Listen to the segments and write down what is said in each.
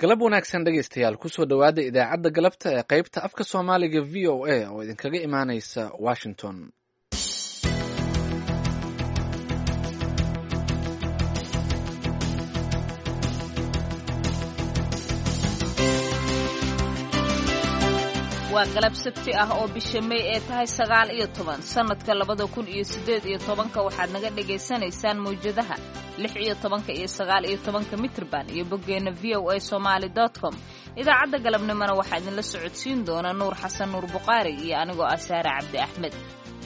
galab wanaagsan dhegaystayaal kusoo dhowaada idaacadda galabta ee qaybta afka soomaaliga v o a oo idinkaga imaaneysa washington waa galab sabti ah oo bisha may ee tahay sagaal iyo toban sannadka labada kun iyo siddeed iyo tobanka waxaad naga dhagaysanaysaan mawjadaha lix iyo tobanka iyo sagaal iyo tobanka mitrban iyo boggeenna v o a somaali dot com idaacadda galabnimona waxaa idinla socodsiin doona nuur xasan nuur buqaari iyo anigoo ah saare cabdi axmed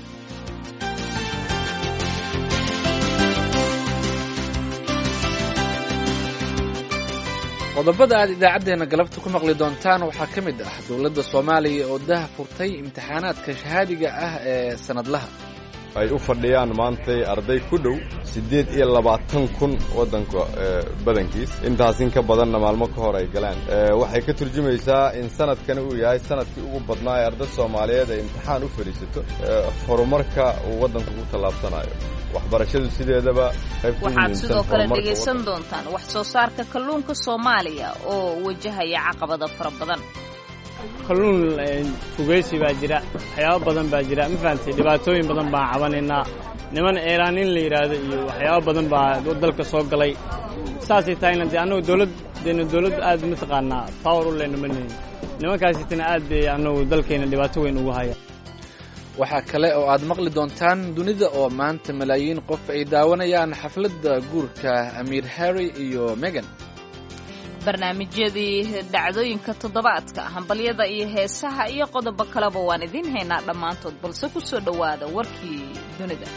qodobada aad idaacaddeenna galabta ku maqli doontaan waxaa ka mid ah dowladda soomaaliya oo daha furtay imtixaanaadka shahaadiga ah ee sannadlaha ay u fadhiyaan maantay arday ku dhow siddeed iyo labaatan kun waddanka badankiis intaas in ka badanna maalmo ka hor ay galeen waxay ka turjumaysaa in sanadkani uu yahay sanadkii ugu badnaa ee arday soomaaliyeed ay imtixaan u fadhiisato horumarka uu waddanku ku tallaabsanayo waxbarashadu sideedaba waxaad sidoo kale dhegaysan doontaan wax soo saarka kalluunka soomaaliya oo wajahaya caqabada fara badan kalluun fugeysi baa jira waxyaabo badan baa jira ma fahamtay dhibaatooyin badan baan cabanaynaa niman eeraan in la yidhaahdo iyo waxyaabo badan baa dalka soo galay saasay tahayna dee annagu dowladdeena dowladdu aad mataqaanaa power u leyna ma nihin nimankaasitana aad bay annagu dalkeenna dhibaato weyn ugu haya waxaa kale oo aad maqli doontaan dunida oo maanta malaayiin qof ay daawanayaan xafladda guurka amiir harry iyo megan barnaamijyadii dhacdooyinka toddobaadka hambalyada iyo heesaha iyo qodobo kaleba waan idiin haynaa dhammaantood balse ku soo dhowaada warkii dunida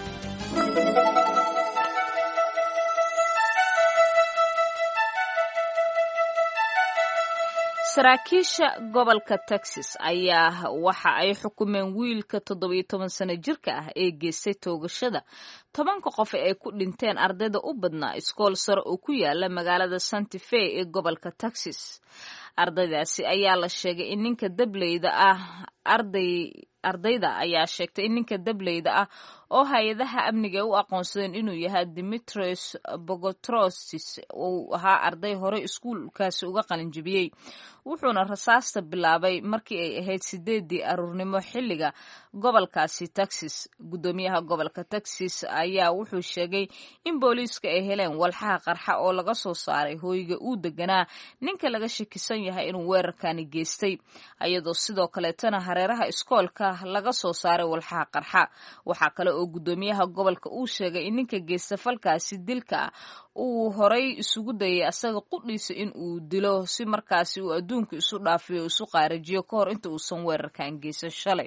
saraakiisha gobolka texas ayaa waxa ay xukumeen wiilka toddobiyo toban sano jirka ah ee geystay toogashada tobanka qof ee ay ku dhinteen ardayda u badnaa iskool sare oo ku yaala magaalada santa fe ee gobolka texas ardaydaasi ayaa la sheegay in ninka dableyda ah arday ardayda ayaa sheegtay in ninka dableyda ah oo hay-adaha amniga u aqoonsadeen inuu yahay dimitrios bogotrosis uu ahaa arday horey iskuulkaasi uga qalinjibiyey wuxuuna rasaasta bilaabay markii ay ahayd sideedii aruurnimo xilliga gobolkaasi texas guddoomiyaha gobolka texas ayaa wuxuu sheegay in booliiska ay heleen walxaha qarxa oo laga soo saaray hooyga uu deganaa ninka laga shakisan yahay inuu weerarkani geystay ayadoo sidoo kaleetana hareeraha iskoolka laga soo saaray walxaha qarxa waxaa kale oo guddoomiyaha gobolka uu sheegay in ninka geysta falkaasi dilka ah uu horay isugu dayay asaga qudhiisa in uu dilo si markaasi uu adduunka isu dhaafiyo isu qaarajiyo ka hor inta uusan weerarkan geysan shalay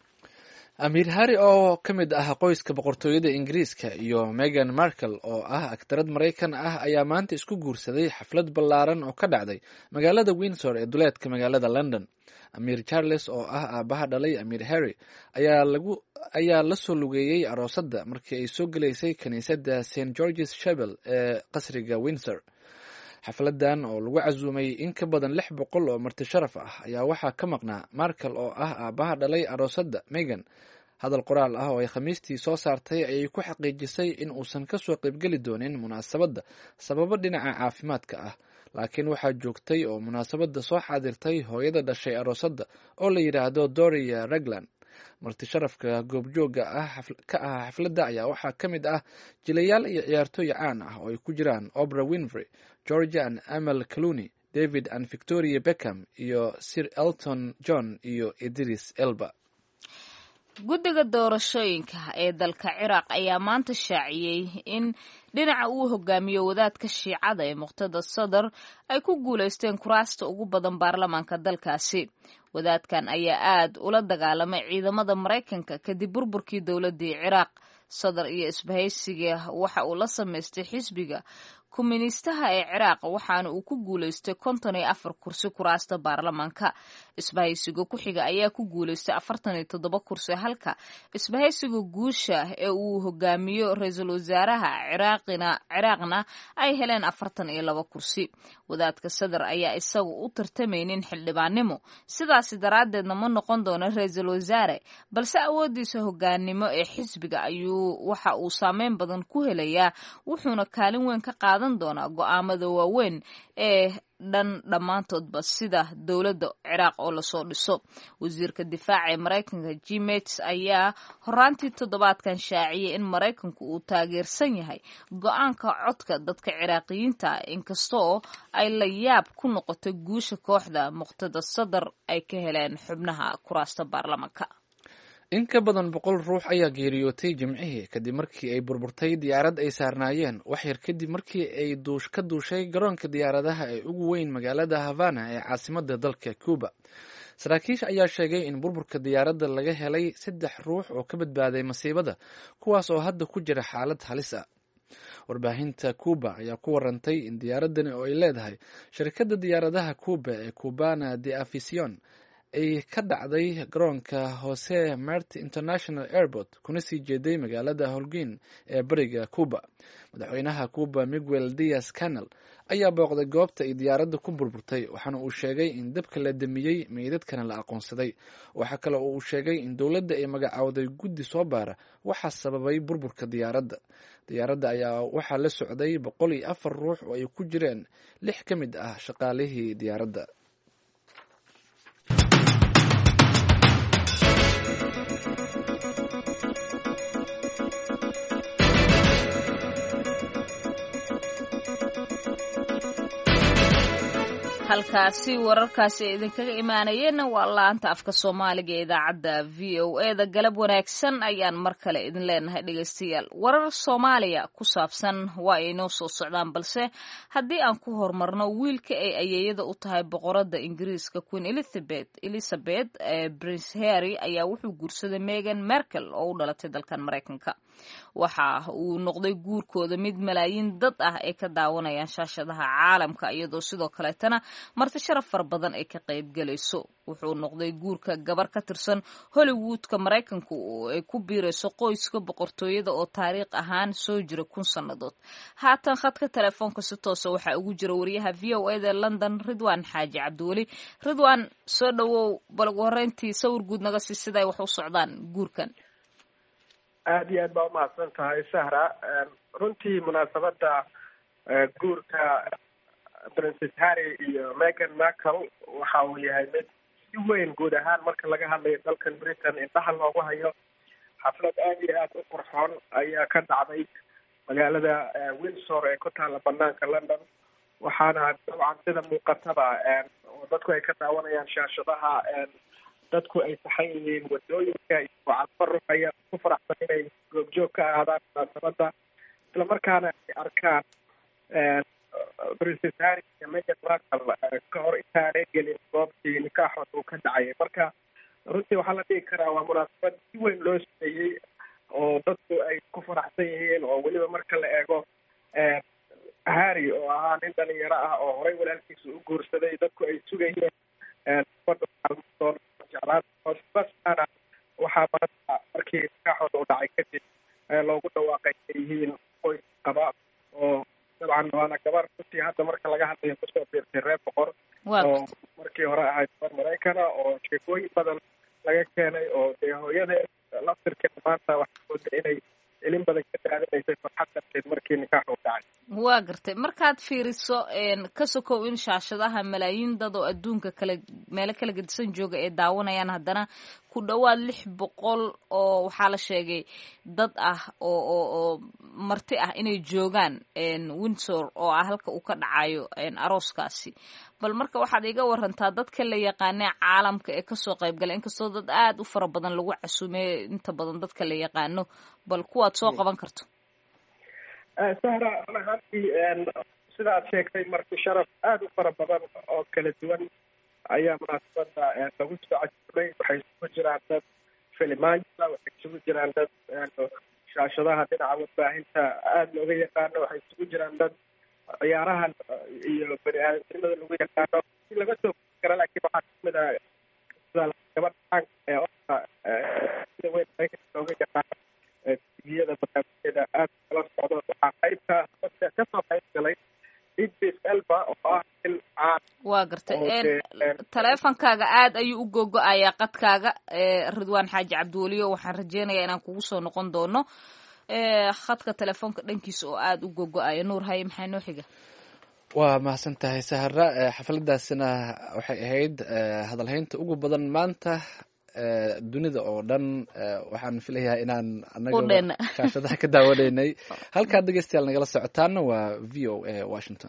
amiir harri oo ka mid ah qoyska boqortooyada ingiriiska iyo megan markel oo ah aktarad maraykan ah ayaa maanta isku guursaday xaflad ballaaran oo ka dhacday magaalada windsor ee duleedka magaalada london amiir charles oo ah aabaha dhalay amiir harry ayaa lagu ayaa la soo lugeeyey aroosadda markii ay soo gelaysay kiniisadda st georges shebel ee qasriga windsor xafladan oo lagu casuumay in ka badan lix boqol oo marti sharaf ah ayaa waxaa ka maqnaa markel oo ah aabaha dhalay aroosadda megan hadal qoraal ah oo ay khamiistii soo saartay ayay ku xaqiijisay in uusan kasoo qaybgeli doonin munaasabadda sababo dhinaca caafimaadka ah laakiin waxaa joogtay oo munaasabadda soo xaadirtay hooyada dhashay aroosadda oo la yidhaahdo doria ragland marti sharafka goobjooga ah ka ah xafladda ayaa waxaa ka mid ah jilayaal iyo ciyaartooy caan ah oo ay ku jiraan obra winfrey georgia and amal caluni david and victoria beckham iyo sir elton john iyo idris elba guddiga doorashooyinka ee dalka ciraaq ayaa maanta shaaciyey in dhinaca uu hogaamiyo wadaadka shiicada ee muqtada sadar ay ku guulaysteen kuraasta ugu badan baarlamaanka dalkaasi wadaadkan ayaa aad ula dagaalamay ciidamada maraykanka kadib burburkii dowladdii ciraaq sadar iyo isbahaysiga waxa uu la samaystay xisbiga kuministaha ee ciraaq waxaana uu ku guulaystay konton iyo afar kursi kuraasta baarlamaanka isbahaysiga ku xiga ayaa ku guulaystay afartan iyo toddoba kursi halka isbahaysiga guusha ee uu hogaamiyo ra-iisul wasaaraha ciraaqina ciraaqna ay heleen afartan iyo laba kursi wadaadka sadar ayaa isagu u tartamaynin xildhibaannimo sidaasi daraaddeedna ma noqon doono ra-iisul wasaare balse awooddiisa hogaannimo ee xisbiga ayuu waxa uu saameyn badan ku helayaa wuxuuna kaalin weyn ka qaadan doonaa go-aamada waaweyn ee dhan dhammaantoodba sida dowladda ciraaq oo lasoo dhiso wasiirka difaaca ee maraykanka gmets ayaa horaantii toddobaadkan shaaciyay in maraykanku uu taageersan yahay go-aanka codka dadka ciraaqiyiinta ah inkastoo ay la yaab ku noqotay guusha kooxda muqtada sadar ay ka heleen xubnaha kuraasta baarlamanka in ka badan boqol ruux ayaa geeriyootay jimcihii kadib markii ay burburtay diyaarad ay saarnaayeen wax yar kadib markii ay ka duushay garoonka diyaaradaha ee ugu weyn magaalada havana ee caasimada dalka cuba saraakiisha ayaa sheegay in burburka diyaaradda laga helay saddex ruux oo ka badbaaday masiibada kuwaas oo hadda ku jira xaalad halis ah warbaahinta cuba ayaa ku warantay in diyaaradani oo ay leedahay shirkadda diyaaradaha cuba ee cubana de aficion ay ka dhacday garoonka hose mart international airport kuna sii jeeday magaalada holguin ee bariga cuba madaxweynaha cuba miguel dias canel ayaa booqday goobta ay diyaaradda ku burburtay waxaana uu sheegay in dabka la damiyey meydadkana la aqoonsaday waxaa kale oo uu sheegay in dowladda ay magacowday guddi soo baara waxaa sababay burburka diyaaradda diyaaradda ayaa waxaa la socday boqol iyo afar ruux oo ay ku jireen lix ka mid ah shaqaalihii diyaaradda halkaasi wararkaasi ay idinkaga imaanayeenna waa laanta afka soomaaliga ee idaacadda v o e da galab wanaagsan ayaan mar kale idin leenahay dhegaystayaal warar soomaaliya ku saabsan waa ay inoo soo socdaan balse haddii aan ku horumarno wiilka ay ayeeyada u tahay boqoradda ingiriiska queen elizabeth elizabeth ee prince harry ayaa wuxuu guursaday megan merkel oo u dhalatay dalkan maraykanka waxa uu noqday guurkooda mid malaayiin dad ah ay ka daawanayaan shaashadaha caalamka iyadoo sidoo kaleetana marti sharaf fara badan ay ka qaybgelayso wuxuu noqday guurka gabar ka tirsan hollywoodka maraykanku oo ay ku biirayso qoyska boqortooyada oo taariikh ahaan soo jira kun sannadood haatan khadka telefoonka si toosa waxaa ugu jira wariyaha v o eda london ridwan xaaji cabdiweli ridwan soo dhowow bal ugu horreyntii sawir guud naga sii siday wax u socdaan guurkan aada iyo aad baa umahadsan tahay sahra runtii munaasabadda guurka princes harry iyo megan markel waxa uu yahay mid si weyn guud ahaan marka laga hadlayo dalkan britain indhaha loogu hayo xaflad aada iyo aada u qurxoon ayaa ka dhacday magaalada windsor ee ku taalla banaanka london waxaana dabcan sida muuqataba oo dadku ay ka daawanayaan shaashadaha dadku ay saxan yihiin wadooyinka iyo calfo ruux ayaa ku faraxsan inay goobjoog ka ahaadaan munaasabadda islamarkaana ay arkaan princes harry iyo megan markel ka hor intaanay gelin goobtii nikaaxood uu ka dhacayay marka runtii waxaa la dhigi karaa waa munaasabad si weyn loo sameeyey oo dadku ay ku faraxsan yihiin oo weliba marka la eego harry oo ahaa nin dhalinyaro ah oo horey walaalkiisa u guursaday dadku ay sugayeen jeclaana waxaa maanta markii nikaaxooda u dhacay kadib loogu dhawaaqay ay yihiin qoys qaba oo dabcan waana gabar runtii hadda marka laga hadlayo kusoo biirtay reer boqor oo markii hore ahayd gabar maraykana oo sheekooyin badan laga keenay oo dee hooyadeed laftirkeeda maanta waxaa mooda inay ilin badan ka daadinaysay farxad darteed markii nikaax u dhacay waa gartay markaad fiiriso ka sokow in shaashadaha malaayiin dad oo adduunka kala meelo kala gedisan jooga ay daawanayaan haddana ku dhowaad lix boqol oo waxaa la sheegay dad ah oo oo oo marti ah inay joogaan windsor oo ah halka uu ka dhacayo arooskaasi bal marka waxaad iga warantaa dadka la yaqaanee caalamka ee kasoo qayb galay inkastoo dad aada u fara badan lagu casuumeeyo inta badan dadka la yaqaano bal kuwaad soo qaban karto sahra run ahaantii sida aad sheegtay marti sharaf aada u fara badan oo kala duwan ayaa munaasabada lagu soo casuumay waxay isugu jiraan dad filimaanka waxay isugu jiraan dad shaashadaha dhinaca warbaahinta aada looga yaqaano waxay isugu jiraan dad ciyaarahan iyo bani aadamnimada lagu yaqaano si laga soo kara laakiin waxaa kamid ah gabadha caanka ee oka sida weyn maraykanka looga yaqaano tviyada barnaamijyada aada kala socdo waxaa qaybka dadka kasoo qayb galay idris elba oo ah il caan waa gartay taleefonkaaga aad ayuu u gogo-ayaa qadkaaga ridwaan xaaji cabdiweliyo waxaan rajeynayaa inaan kugu soo noqon doono khadka telefoonka dhankiisa oo aada u gogo-aya nuur haye maxaa noo xiga waa mahadsan tahay sahara xafladaasina waxay ahayd hadalhaynta ugu badan maanta dunida oo dhan waxaan filayaa inaan anaga kaashadaha ka daawanaynay halkaad dhegeystayaal nagala socotaana waa v o a washington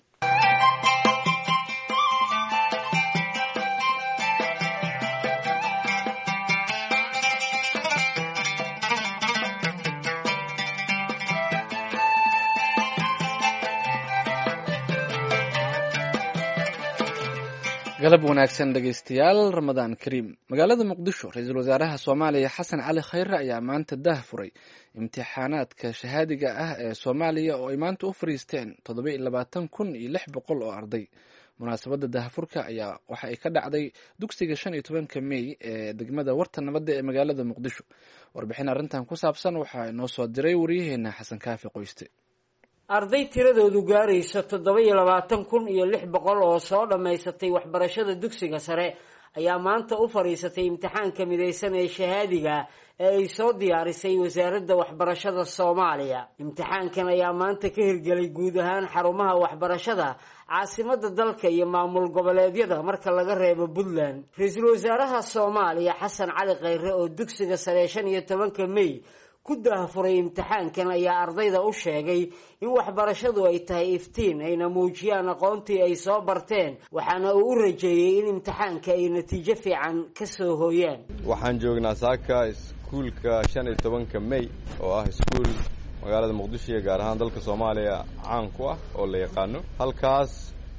galab wanaagsan dhegeystayaal ramadaan kariim magaalada muqdisho ra-iisul wasaaraha soomaaliya xasan cali khayre ayaa maanta daah furay imtixaanaadka shahaadiga ah ee soomaaliya oo ay maanta u fariisteen toddoba iyo labaatan kun iyo lix boqol oo arday munaasabadda daahfurka ayaa waxa ay ka dhacday dugsiga shan iyo tobanka mey ee degmada warta nabadda ee magaalada muqdisho warbixin arrintan ku saabsan waxaa inoo soo diray waryaheena xasan kaafi qoyste arday tiradoodu gaarayso toddoba iyo labaatan kun iyo lix boqol oo soo dhammaysatay waxbarashada dugsiga sare ayaa maanta u fadhiisatay imtixaanka midaysan ee shahaadiga ee ay soo diyaarisay wasaaradda waxbarashada soomaaliya imtixaankan ayaa maanta ka hirgelay guud ahaan xarumaha waxbarashada caasimada dalka iyo maamul goboleedyada marka laga reebo puntland ra-iisul wasaaraha soomaaliya xasan cali khayre oo dugsiga sare shan iyo tobanka mey ku daahfuray imtixaankan ayaa ardayda u sheegay in waxbarashadu ay tahay iftiin ayna muujiyaan aqoontii ay soo barteen waxaana uu u rajeeyey in imtixaanka ay natiijo fiican ka soo hooyaan waxaan joognaa saaka iskuulka shan iyo tobanka mey oo ah iskuul magaalada muqdisho iyo gaar ahaan dalka soomaaliya caan ku ah oo la yaqaano halkaas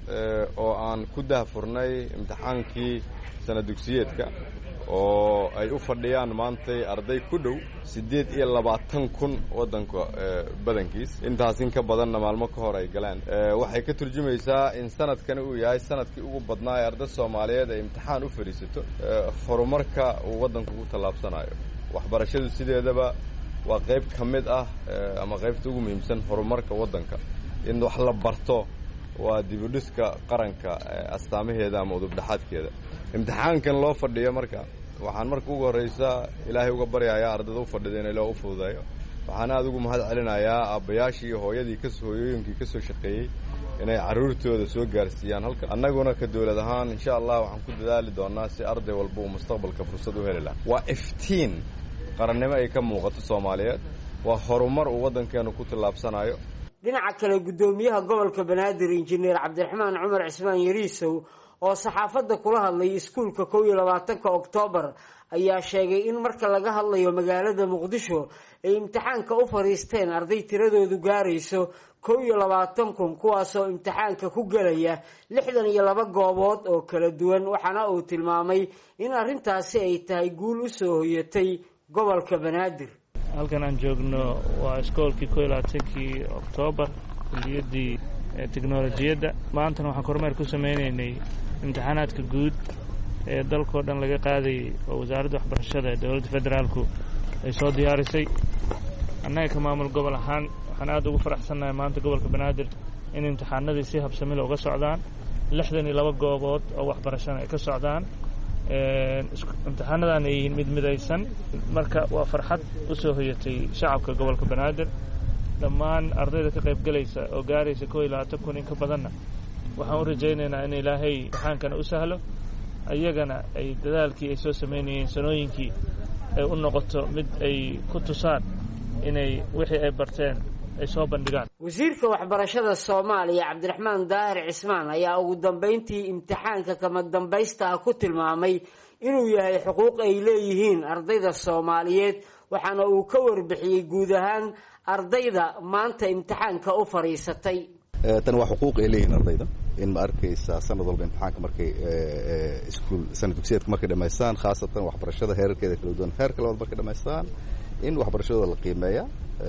oo aan ku daahfurnay imtixaankii sana dugsiyeedka oo ay u fadhiyaan maantay arday ku dhow siddeed iyo labaatan kun waddanka badankiis intaas in ka badanna maalmo ka hor ay galeen waxay ka turjumaysaa in sanadkani uu yahay sanadkii ugu badnaa ee arday soomaaliyeed ay imtixaan u fadhiisato horumarka uu waddanku ku tallaabsanayo waxbarashadu sideedaba waa qayb ka mid ah ama qaybta ugu muhiimsan horumarka waddanka in wax la barto waa dibudhiska qaranka astaamaheeda ama udubdhaxaadkeeda imtixaankan loo fadhiyo marka waxaan marka ugu horraysa ilaahay uga baryayaa ardayda u fadhida in ilaa u fududeeyo waxaan aada ugu mahad celinayaa aabbayaashii iyo hooyadii kas hooyooyinkii ka soo shaqeeyey inay carruurtooda soo gaarsiiyaan halka annaguna ka dowlad ahaan insha allah waxaan ku dadaali doonaa si arday walba uu mustaqbalka fursad u heli laha waa iftiin qarannimo ay ka muuqato soomaaliyeed waa horumar uu waddankeenu ku tallaabsanayo dhinaca kale guddoomiyaha gobolka banaadir injineer cabdiraxmaan cumar cismaan yariisow oo saxaafadda kula hadlay iskuulka kow iyo labaatanka oktoobar ayaa sheegay in marka laga hadlayo magaalada muqdisho ay imtixaanka u fadhiisteen arday tiradoodu gaarayso kow iyo labaatan kun kuwaasoo imtixaanka ku gelaya lixdan iyo laba goobood oo kala duwan waxaana uu tilmaamay in arrintaasi ay tahay guul u soo hoyatay gobolka banaadir halkan aan joogno waa iskoolkii kow iyo labaatankii oktoobar kulliyaddii teknolojiyadda maantana waxaan kormeer ku sameynaynay imtixaanaadka guud ee dalkao dhan laga qaadayay oo wasaaradda waxbarashada ee dowladda federaalku ay soo diyaarisay annaga ka maamul gobol ahaan waxaan aad ugu faraxsannahay maanta gobolka banaadir in imtixaanadii si habsamila uga socdaan lixdan iyo laba goobood oo waxbarashana ay ka socdaan imtixaanadan ay yihiin mid midaysan marka waa farxad u soo hoyatay shacabka gobolka banaadir dhammaan ardayda ka qayb gelaysa oo gaaraysa kow iyo labaatan kun in ka badanna waxaan u rajaynaynaa in ilaahay imtixaankana u sahlo iyagana ay dadaalkii ay soo samaynayeen sanooyinkii ay u noqoto mid ay ku tusaan inay wixii ay barteen ay soo bandhigaan wasiirka waxbarashada soomaaliya cabdiraxmaan daahir cismaan ayaa ugu dambayntii imtixaanka kama dambaysta ah ku tilmaamay inuu yahay xuquuq ay leeyihiin ardayda soomaaliyeed waxaana uu ka warbixiyey guud ahaan ardayda maanta imtixaanka u fadhiisatay tan waa xuquuq ay leeyihiin ardayda in ma arkaysa sanad walba imtixaanka markay iskuul sanad dugsiyeedka markay dhamaystaan khaasatan waxbarashada heerarkeeda kala duwan heerka labaad markay dhamaystaan in waxbarashadooda la qiimeeya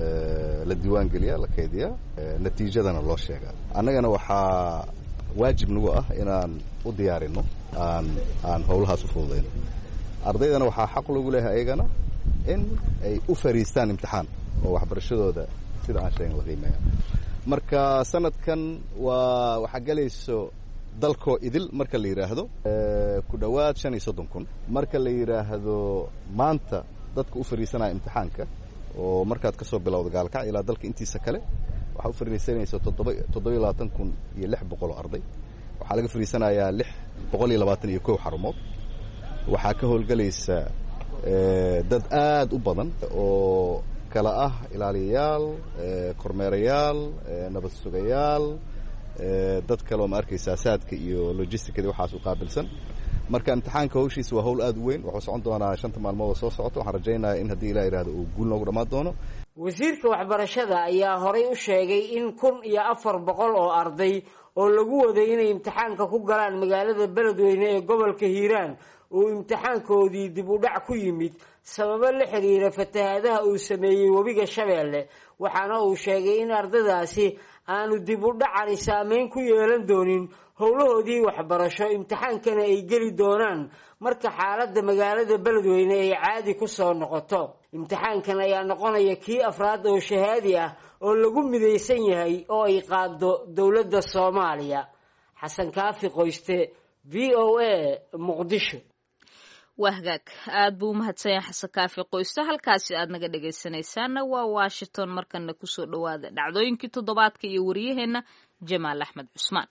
la diiwaangeliya la kaydiya natiijadana loo sheega annagana waxaa waajib nagu ah inaan u diyaarino aan aan howlahaas u fududayno ardaydana waxaa xaq lagu leeyahay ayagana in ay u fariistaan imtixaan oo waxbarashadooda sida aan sheegin la qiimeeya marka sanadkan waa waxaa gelayso dalkoo idil marka la yidhaahdo ku dhowaad shan iyo soddon kun marka la yidhaahdo maanta dadka u fariisanaya imtixaanka oo markaad ka soo bilowda gaalkac ilaa dalka intiisa kale waxaa u fariisanaysa toddoba toddobiyo labaatan kun iyo lix boqol oo arday waxaa laga fariisanayaa lix boqol iyo labaatan iyo kow xarumood waxaa ka howlgelaysa dad aad u badan oo kala ah ilaaliyayaal kormeerayaal nabad sugayaal dad kale oo ma arkaysaa saadka iyo logisticada waxaas u qaabilsan marka imtixaanka hawshiisa waa hawl aad u weyn wuxuu socon doonaa shanta maalmood oo soo socota waxaan rajaynayaa in haddii ilah yidhahdo uu guul noogu dhammaan doono wasiirka waxbarashada ayaa horay u sheegay in kun iyo afar boqol oo arday oo lagu waday inay imtixaanka ku galaan magaalada beledweyne ee gobolka hiiraan uu imtixaankoodii dib u dhac ku yimid sababo la xiriira fatahaadaha uu sameeyey webiga shabeelle waxaana uu sheegay in ardaydaasi aanu dib u dhacani saameyn ku yeelan doonin howlahoodii waxbarasho imtixaankana ay geli doonaan marka xaaladda magaalada beledweyne ay caadi ku soo noqoto imtixaankan ayaa noqonaya kii afraad oo shahaadi ah oo lagu midaysan yahay oo ay qaado dowladda soomaaliya xasan kaafi qoyste v o a muqdisho waa hagaag aad buu umahadsan yahay xasan kaafi qoyste halkaasi aad naga dhegaysanaysaana waa washington markana kusoo dhowaada dhacdooyinkii toddobaadka iyo wariyaheenna jamaal axmed cusmaan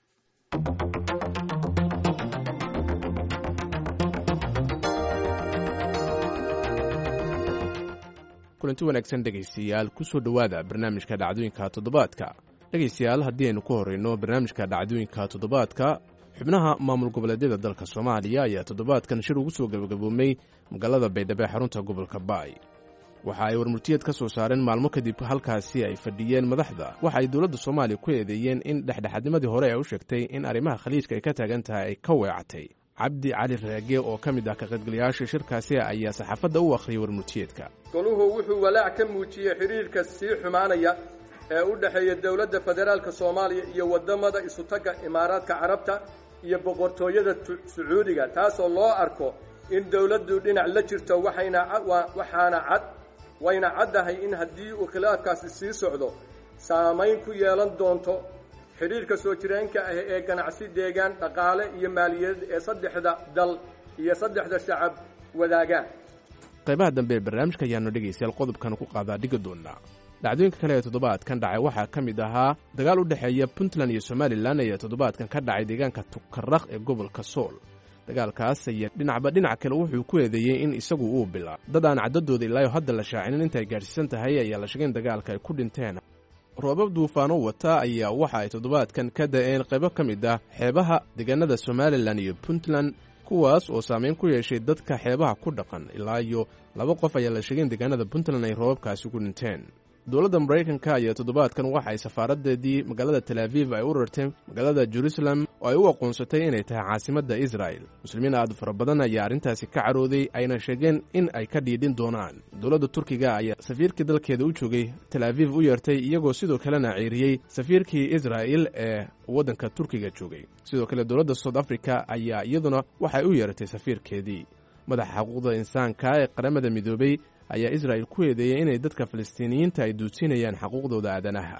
kulanti wanaagsan dhegaystayaal kusoo dhowaada barnaamijka dhacdooyinka toddobaadka dhegaystayaal haddii aynu ku horrayno barnaamijka dhacdooyinka toddobaadka xubnaha maamul goboleedyada dalka soomaaliya ayaa toddobaadkan shir ugu soo gabagaboomay magaalada baydhabo ee xarunta gobolka baay waxa ay warmurtiyeed ka soo saareen maalmo kadib halkaasi ay fadhiyeen madaxda waxa ay dowladda soomaaliya ku eedeeyeen in dhexdhexaadnimadii hore ay u sheegtay in arrimaha khaliijka ay ka taagan tahay ay ka weecatay cabdi cali raage oo ka mid ah ka qaybgalayaasha shirkaasi ayaa saxaafadda u akhriyay warmurtiyeedka goluhu wuxuu walaac ka muujiyey xidhiirka sii xumaanaya ee u dhexeeya dowladda federaalka soomaaliya iyo waddamada isutagga imaaraadka carabta iyo boqortooyada sacuudiga taasoo loo arko in dowladdu dhinac la jirto waxayna waxaana cad wayna caddahay in haddii uu khilaafkaasi sii socdo saamayn ku yeelan doonto xidhiirka soo jireenka ah ee ganacsi deegaan dhaqaale iyo maaliyadeed ee saddexda dal iyo saddexda shacab wadaagaan qaybaha dambe ee barnaamijka ayaanu dhegaystayaal qodobkan ku qaadaa dhigi doonaa dhacdooyinka kale ee toddobaadkan dhacay waxaa ka mid ahaa dagaal u dhexeeya puntland iyo somalilan ayaa toddobaadkan ka dhacay deegaanka tukarakh ee gobolka sool dagaalkaas ayaa dhinacba dhinac kale wuxuu ku eedeeyey in isagu uu bilaa dad aan caddadooda ilaayo hadda la shaacinin inta ay gaadhsiisan tahay ayaa la sheegay in dagaalka ay ku dhinteen roobab duufaano wata ayaa waxa ay toddobaadkan ka da'een qaybo ka mid ah xeebaha deegaanada somalilan iyo puntland kuwaas oo saameyn ku yeeshay dadka xeebaha ku dhaqan ilaa iyo laba qof ayaa la sheegay in deegaanada puntland ay roobabkaasi ku dhinteen dowladda maraykanka ayaa toddobaadkan waxa ay safaaradeedii magaalada tel aviv ay u rartay magaalada jerusalem oo ay u aqoonsatay inay tahay caasimadda israel muslimiin aad fara badan ayaa arrintaasi ka carooday ayna sheegeen in ay ka dhiidhin doonaan dowladda turkiga ayaa safiirkii dalkeeda u joogay tel aviv u yeertay iyagoo sidoo kalena ceeriyey safiirkii israel ee waddanka turkiga joogay sidoo kale dowladda south africa ayaa iyaduna waxay u yeeratay safiirkeedii madaxa xuquuqda insaanka ee qaramada midoobey ayaa israa'il ku eedeeyey inay dadka falastiiniyiinta ay duudsiinayaan xaquuqdooda aadanaha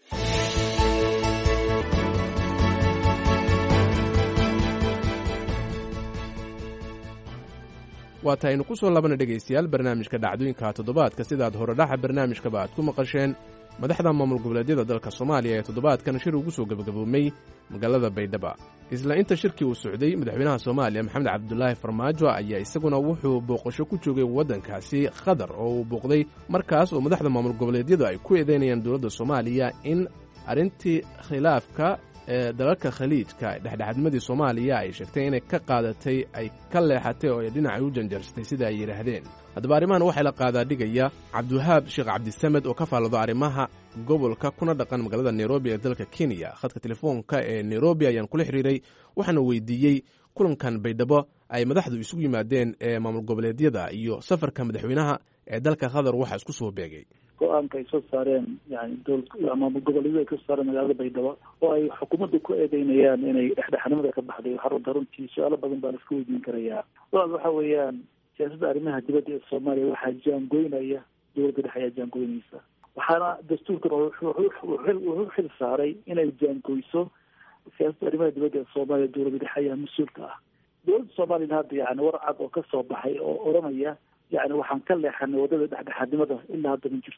waata aynu ku soo labana dhegaystayaal barnaamijka dhacdooyinka toddobaadka sidaad horedhaxa barnaamijkaba aad ku maqasheen madaxda maamul goboleedyada dalka soomaaliya ee toddobaadkan shir ugu soo gebagaboomay magaalada baydhaba isla inta shirkii uu socday madaxweynaha soomaaliya maxamed cabdulaahi farmaajo ayaa isaguna wuxuu booqasho ku joogay waddankaasi qatar oo uu booqday markaas oo madaxda maamul goboleedyadu ay ku eedeynayaan dowladda soomaaliya in arrintii khilaafka ee dalalka khaliijka dhexdhexaadnimadii soomaaliya ay sheegtay inay ka qaadatay ay ka leexatay oo ay dhinacay u janjarsatay sida ay yidhaahdeen haddaba arrimahan waxaa la qaadaa dhigaya cabdiwahaab sheekh cabdisamed oo ka faallado arrimaha gobolka kuna dhaqan magaalada nairobi ee dalka kenya khadka telefoonka ee nairobi ayaan kula xiriiray waxaana weydiiyey kulankan baydhabo ay madaxdu isugu yimaadeen ee maamul goboleedyada iyo safarka madaxweynaha ee dalka qatar waxaa isku soo beegay go-aanka ay soo saareen yani dowlad maamul goboleedyada ay kasoo saareen magaalada baydhabo oo ay xukuumadda ku eedeynayaan inay dhexdhexnimada ka baxday xarunta runtii su-aalo badan baa la iska weydiin karayaa walaal waxa weeyaan siyaasadda arrimaha dibadda ee soomaaliya waxaa jaangoynaya dowladda dhexe ayaa jaangoynaysa waxaana dastuurkan wuxuu xil saaray inay jaangoyso siyaasadda arrimaha dibadda ee soomaaliya dowladda dhexe ayaa mas-uulka ah dowladda soomaaliyana hadda yani war cad oo kasoo baxay oo oranaya yani waxaan ka leexanay waddada dhexdhexaadnimada ilaa hadda ma jirto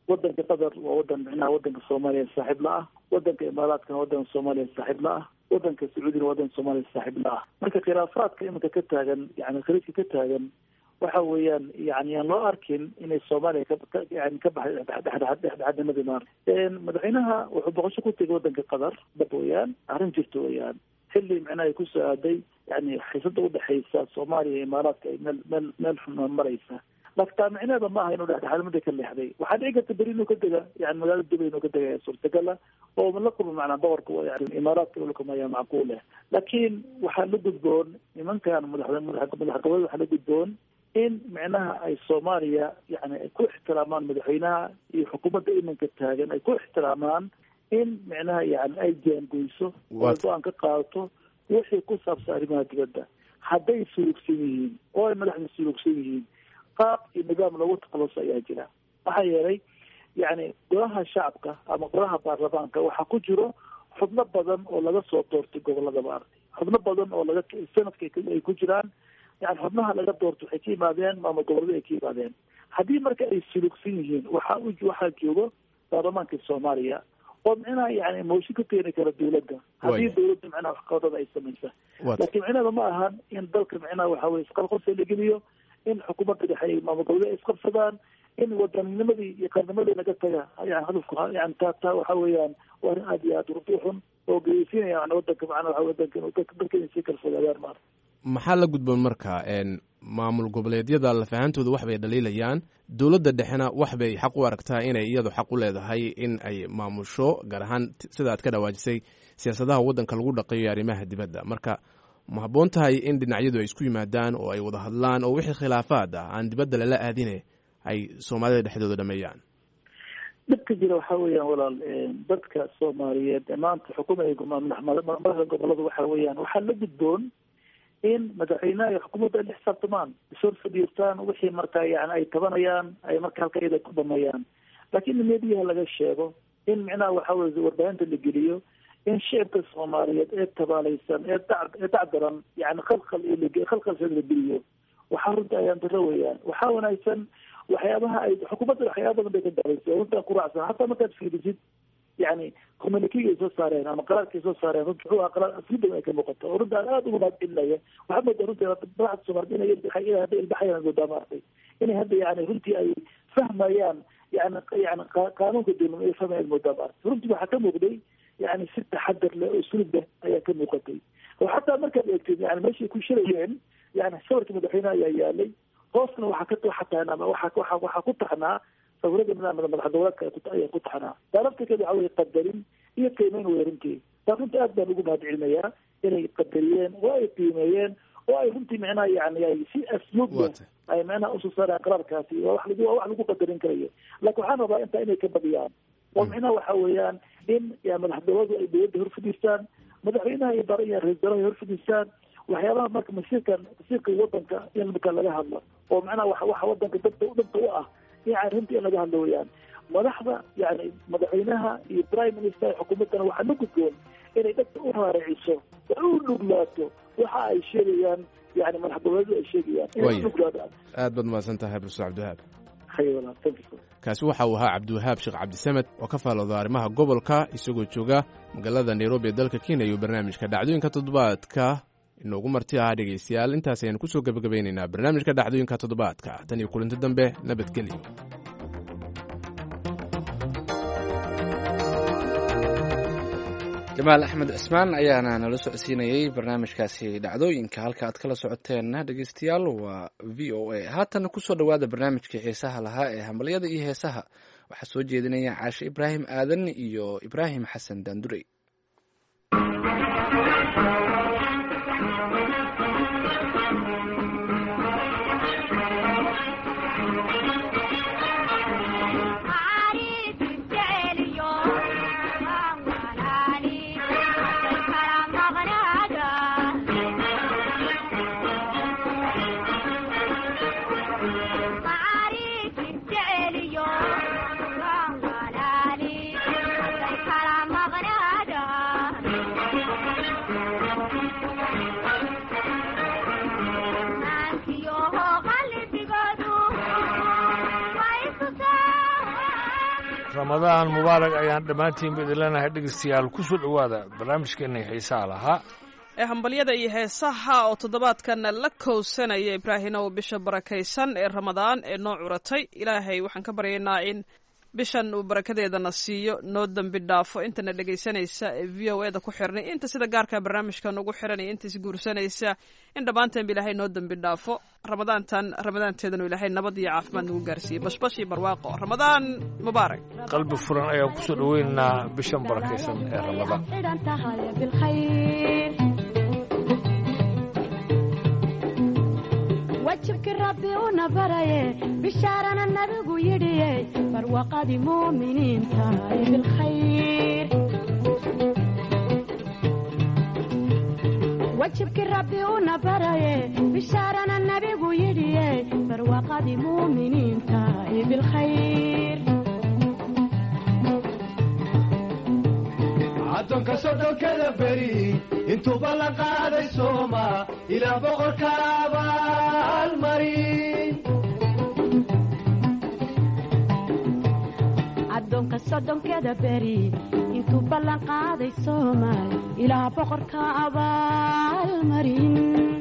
wadanka qatar waa wadan micnaha wadanka soomaaliya saaxiib la ah wadanka imaaraadkana wadanka soomaaliya saaxiib la ah wadanka sacuudina wadanka soomaaliya saaxiib la ah marka khilaafaadka iminka ka taagan yani khaliijka ka taagan waxa weeyaan yani aan loo arkin inay soomaaliya kayani ka baxay dhexdhexaadnimadii maar madaxweynaha wuxuu boqosho ku tegay wadanka qatar dab weeyaan arrin jirta weeyaan xilli micnaha ay kusoo aaday yani xiisada udhexaysa soomaaliya iyo imaaraadka ay meel meel meel xun maraysa laakiin taa micneeda ma aha inuu dhexdhexaadnimada ka leexday waxaa dhici karta beri inuu ka dega yani magaalada dubay inuu ka degaya suurtagala oo la kulma macnaa boqorka yani imaaraadka ulkamaya macquul eh laakiin waxaa la gudboon nimankan madax madax goboleed waxaa la gudboon in micnaha ay soomaaliya yani ay ku ixtiraamaan madaxweynaha iyo xukuumadda iminka taagan ay ku ixtiraamaan in micnaha yani ay jaangoyso oo ay go-aan ka qaadato wixii ku saabsan arrimaha dibadda hadday sulugsan yihiin oo ay madaxda sulugsan yihiin qaab iyo nidaam lagu takhaluso ayaa jira maxaa yeelay yani golaha shacabka ama golaha baarlamaanka waxaa ku jiro xubno badan oo laga soo doortay gobolada maaragtay xubno badan oo laga sanadka ay ku jiraan yani xubnaha laga doorto waxay ka yimaadeen maamul gobolada ay ka yimaadeen haddii marka ay sulugsan yihiin waxaa u waxaa joogo baarlamaanka soomaaliya oo micnaha yani mooshin ka keeni kara dawladda haddii dawladda micnaha waxqabadada ay samaysa laakiin micnaheeda ma ahan in dalka micnaha waxa weye isqalqorsi la geliyo in xukuumadda dhexe ay maamul gobolada ay isqabsadaan in wadanninimadii iyo qarnimadii laga taga yani hadafku yani taa taa waxa weeyaan waa arrin aad iyo aad urdi xun oo geysinaya yani wadanka macnaha waxa wadanka dalka inay sii kala fogaadaan maarata maxaa la gudboon marka maamul goboleedyada lafahantooda wax bay dhaliilayaan dowladda dhexena wax bay xaq u aragtaa inay iyadu xaq u leedahay in ay maamusho gaar ahaan sida aad ka dhawaajisay siyaasadaha waddanka lagu dhaqayo arrimaha dibadda marka ma habboon tahay in dhinacyadu ay isku yimaadaan oo ay wada hadlaan oo wixii khilaafaad ah aan dibadda lala aadine ay soomaalida dhexdooda dhameeyaan dhibka jira waxa weeyaan walaal dadka soomaaliyeed maanta xukuumada madaxda gobolada waxa weeyaan waxaa la gudboon in madaxweynaha iyo xukuumadda ay la xisaabtamaan ishor fadhiistaan wixii marka yani ay tabanayaan ay marka halka iyada ku dhameeyaan laakiin in mediyaha laga sheego in micnaha waxa weye warbaahinta la geliyo in shicibka soomaaliyeed ee tabaalaysan ee dac ee dacdaran yani khalkhal khalkhalsad la geliyo waxaa runta ayaan daro weeyaan waxaa wanaagsan waxyaabaha ay xukuumadda waxyaaba badan bay ka daalaysa runta kuraacsan hataa markaad fiirisid yani communikiga ay soo saareen ama qaraarka ay soo saareen runta wuxuu ahaa qaraar asli badan ay ka muuqato oo runta aada uga mahadcelinaya waxaa moodaa runtii madaxda soomaaliyed inay ilbaxay hadda ilbaxayaan moodaa maartay inay hadda yani runtii ay fahmayaan yani yani qaanuunka dowlad ay fahmayaan moodaa maartay runtii waxaa ka muuqday yani si taxadar leh oo sulub leh ayaa ka muuqatay oo xataa markaad eegtid yani meeshay ku shirayeen yani sawirka madaxweyneha ayaa yaalay hoosna waxaa ka waxaa ama waxa waxa waxaa ku taxnaa sawirada madax goboleedka ayaa ku taxnaa taa laftirkeeda waxa weye qadarin iyo qiimeyn wey runtii taa runtii aad baan ugu mahadcelinayaa inay qadariyeen oo ay qiimeeyeen oo ay runtii micnaha yani ay si asluubda ay micnaha usoo saaraan qaraarkaasi waa wax lagu waa wax lagu qadarin karayo laakiin waxaan rabaa intaa inay ka badiyaan oo micnaha waxa weeyaan in ya madax dowladu ay dowladda hor fadhiistaan madaxweynaha iyo bara iyo ra-isul wasaaraha hor fadhiistaan waxyaabaha marka masiirkan masiirka wadanka in marka laga hadlo oo macnaha wa waxa wadanka dadka dadka u ah yani runtii in laga hadlo weyaan madaxda yani madaxweynaha iyo prime minister xukuumaddana waxaa la gudboon inay dadka u raariciso oo u dhuglaato waxa ay sheegayaan yani madax goboleedu ay sheegayaan inay udhuglaadaan aad baad mahadsan tahay profesor cabdiwahaab hayla thank you kaasi waxa uu ahaa cabdiwahaab sheekh cabdisamed oo ka faalooda arrimaha gobolka isagoo jooga magaalada nairobi ee dalka kenya iyo barnaamijka dhacdooyinka toddobaadka inoogu marti ahaa dhegaystayaal intaas ayaan kusoo gebagabeynaynaa barnaamijka dhacdooyinka toddobaadka tan iyo kulinti dambe nabadgelyo jamaal axmed cismaan ayaana nala socodsiinayey barnaamijkaasi dhacdooyinka halka aad kala socoteenna dhegeystayaal waa v o a haatana kusoo dhowaada barnaamijkii xiisaha lahaa ee hambalyada iyo heesaha waxaa soo jeedinaya caashe ibraahim aadan iyo ibraahim xasan daandurey Maari ramadaan mubaarak ayaan dhammaantiinba idin leenahay dhegeystayaal ku soo dhowaada barnaamijkeenna xiisaha lahaa ee hambalyada iyo heesaha oo toddobaadkan la kowsanaya ibraahimow bisha barakaysan ee ramadaan ee noo curatay ilaahay waxaan ka baryaynaa in bishan uu barakadeedana siiyo noo dembi dhaafo intana dhegaysanaysa ee v o eda ku xirnay inta sida gaarka barnaamijkan ugu xiran iyo inta isguursanaysa in dhammaanteenba ilaahay noo dembi dhaafo ramadaantan ramadaanteedanu ilaahay nabad iyo caafimaad nagu gaarsiiyey bashbash iyo barwaaqo ramadaan mubaarak qalbi furan ayaan ku soo dhoweynaynaa bishan barakaysan ee ramadaan wajibkii rabbi una baraye bishaarana nabigu yidhiye barwaqadii muuminiinta ee bilkhayr wajibkii rabbi una baraye bishaarana nabigu yidhiye barwaqadii muuminiinta ee bilkhayr addoonka sodhonkada beri intuuba la qaaday sooma ilaa boqorka abaalmarin addoonka soddonkeeda beri intuu ballan qaaday soomaal ilaa boqorka abaalmarin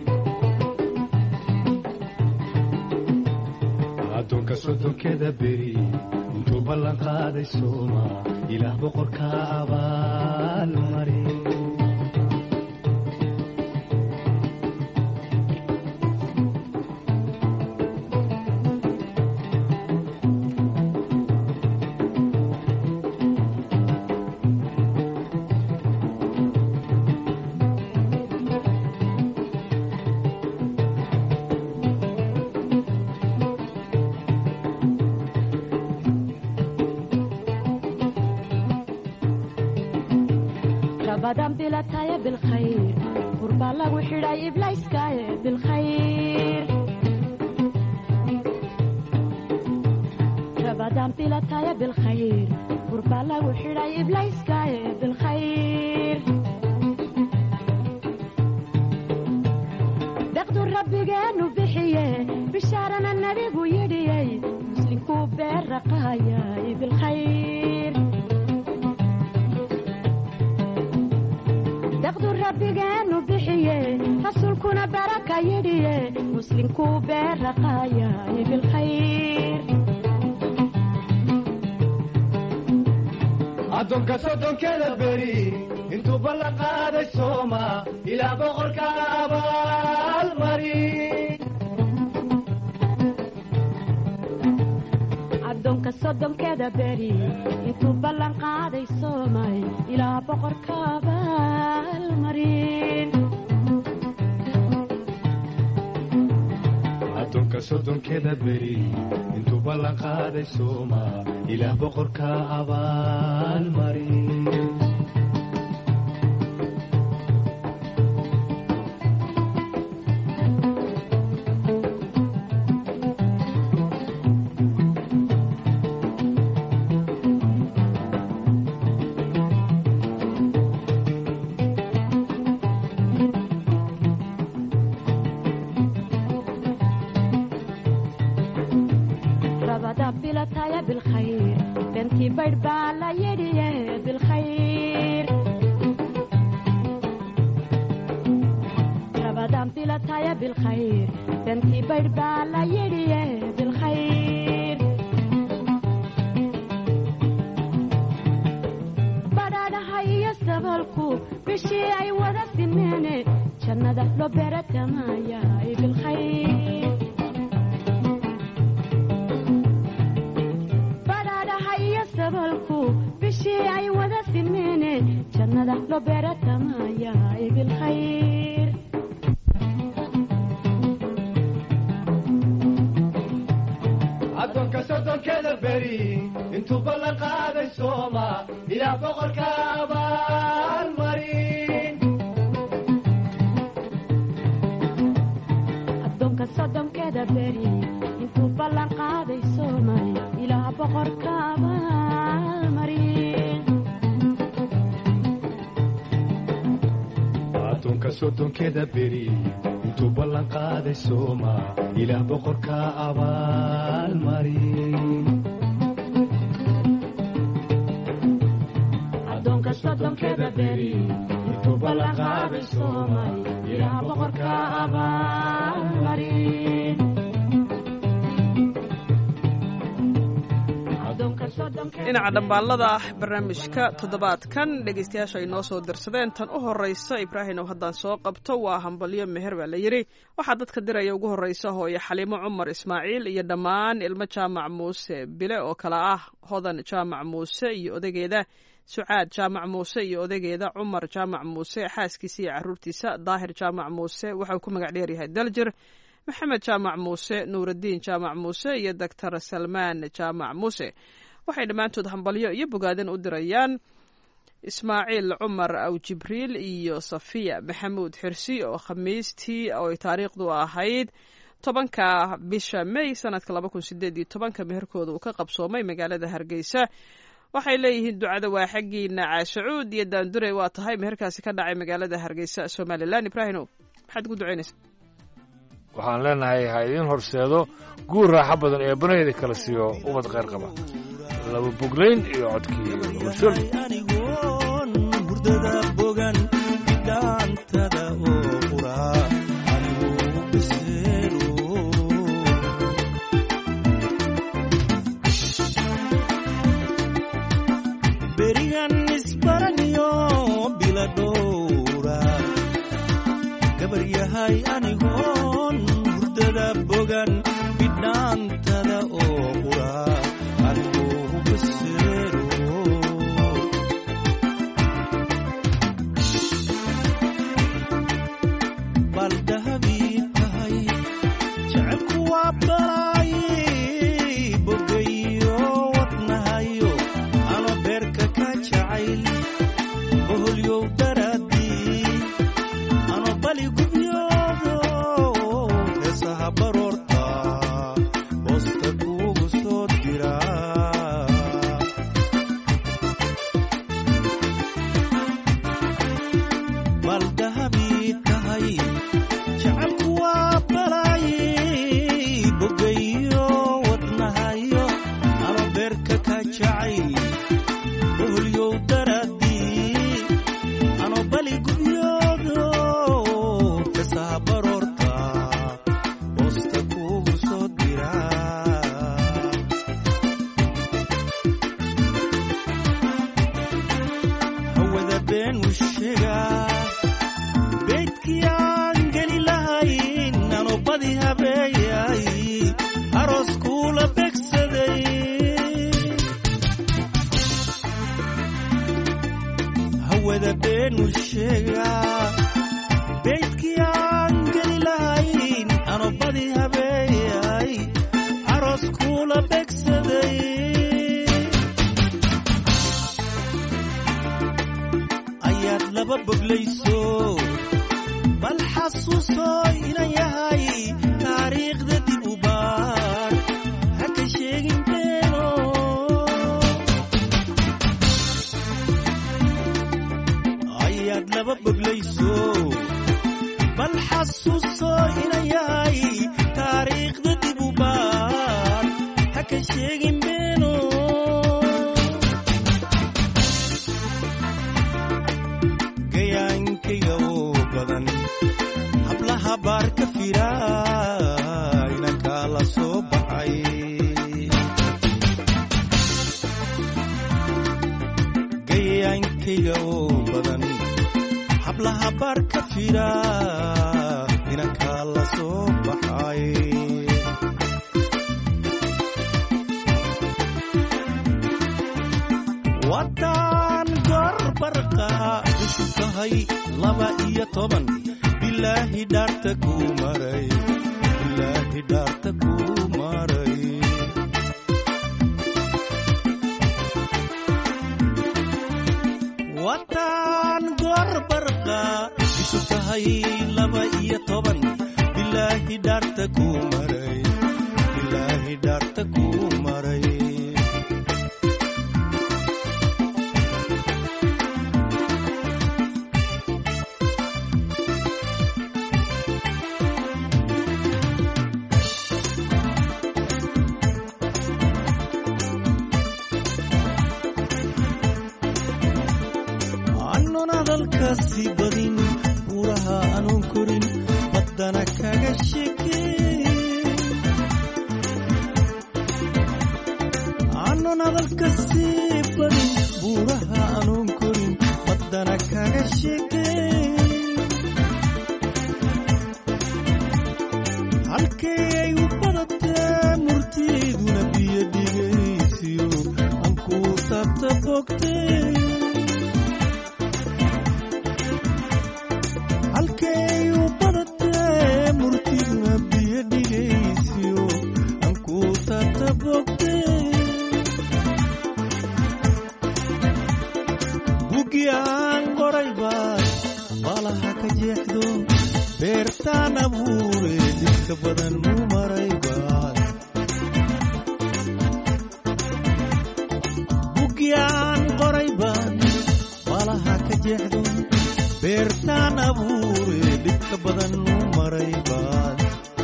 addoonka soddonkeeda beri intuu ballan qaaday sooma ilaah boqorka abaalmarin rabadan bilataya bilkhayr burbaa lagu xidhay iblayskaaye bilkhayr rabadan bilataya bilkhayr burbaa lagu xidhay iblayskaaye bilkhayr deqdu rabbigeenu bixiye bishaarana nabigu yidhiyey muslinkuu beerraqaayay bilkhayr daqdu rabbigeenu bixiye rasuulkuna baraka yidhiye muslinkuu beerraqaayay bilkhayr addoonka soddonkeeda beri intuu ballan qaaday sooma ilaa boqorka abaalmarin addoonka soddonkeeda beri intuu ballan qaaday soomay ilaa boqorka abaalmarin addoonka soddonkeeda beri intuu ballan qaaday sooma ilaah boqorka abaalmarin rabada bilataya bilkhayr bentii baydh baa la yidhiye bilkhayr rabadan bilataya bilkhayr bentii baydh baa la yidhiye bilkhayr badhaadhaha iyo sabalku bishii ay wada simeene jannada loo beeratamaayaay bilkhayr badhaadhaha iyo sabalku bishii ay wada simeene jannada loo beeratamaayaay bilkhayr addoonka soddonkeeda beri intuu ballan qaaday sooma ilaa boqorka abaalmarin addoonka soddonkeeda beri intuu ballan qaaday soomay ilaa boqorka abaalmarin addoonka soddonkeeda beri intuu ballan qaaday sooma ilaah boqorka abaalmarin soddonkeeda beri intuu ballanqaaday soomay ilaah boqorka abaalmarin dhinaca dhambaalada barnaamijka toddobaadkan dhegaystayaasha ay noo soo dirsadeen tan u horeysa ibraahim oo haddaan soo qabto waa hambalyo meher baa la yidhi waxaa dadka diraya ugu horeysa hooyo xaliimo cumar ismaaciil iyo dhammaan ilmo jaamac muuse bile oo kale ah hodan jaamac muuse iyo odageeda sucaad jaamac muuse iyo odageeda cumar jaamac muuse xaaskiisa iyo caruurtiisa daahir jaamac muuse waxauu ku magac dheeryahay daljir maxamed jaamac muuse nuuraddiin jaamac muuse iyo doctor salmaan jaamac muuse waxay dhammaantood hambalyo iyo bogaadin u dirayaan ismaaciil cumar aw jibriil iyo safiya maxamuud xirsi oo khamiistii oo ay taariikhdu ahayd tobanka bisha may sanadka laba kun sideed iyo tobanka meherkooda uu ka qabsoomay magaalada hargeysa waxay leeyihiin ducada waa xaggiina caashacuud iyo daandure waa tahay meherkaasi ka dhacay magaalada hargeysa somalilan ibraahino maxaad ugu ducaynaysa waxaan leenahay ha idiin horseedo guur raaxo badan ee banaheeda kala siiyo ubad kheyr qaba laba boglayn iyo codkii bulshol anigoon hurdada bogan bidhaantada oo qura anigu biseero berigan isbaraniyo bila dhowra gabar yahay anigoon hurdada bogan bidhaantada oo qura anigu biseero baldahabii tahay jecelku waa balay bogayo wadnahayo ano beerka ka jacayl boholyow daraadii ano bali gubyoodo heesaha baroorta hoosta kuugu soo dira baldahabii tahay jecelku waa balay bogayo wadnahayo ano beerka ka jacayl boholyow daraadii ano bali gubyoodo heesaha baroorta hoosta kuugu soo dira hawada been u sheegaa beydkii aan geli lahayn ano badi habeeyay aroos kuula begsaday hawada been u sheegaa beydkii aan geli lahayn ano badi habeeyay aroos kuula begsaday ayaad laba boglayso bal xasuuso inan yahay taariikhda dib u baar ha ka sheegin beeno ayaad laba boglayso bal xasuuso inan yahay taariikhda dib u baar ha ka sheegin beeno gayaankayga oo badan hablaha baar ka fira inankaa la soo baxay gayaankayga oo badan hablaha baar ka fira inankaa la soo baxay waddaan gorbarqa cusub tahay laba iyo toban bilaahi dhaarta kuu maray bilaahi dhaarta kuu maray waddaan gorbarqa cusub tahay laba iyo toban bilaahi dhaarta kuu maray bilaahi dhaarta kuu maray anoon hadalkaasi badin buuraha anoon korin baddana kaga sheekeen anoon hadalkaasi badin buuraha anoon korin baddana kaga sheekeen halkee ay u badatee murtiiduna biyo dhigaysiyo ankuu taabta bogtee halkay u badatee murtiduna biyo dhigaysiyo ankuu taabta bogtee bugi aan qoray baad baalaha ka jeexdo beertaan abuure dhibka badan u maray baad bugi aan qoray baad baalaha ka jeexdo beertaan abuure dhibka badan u maray baad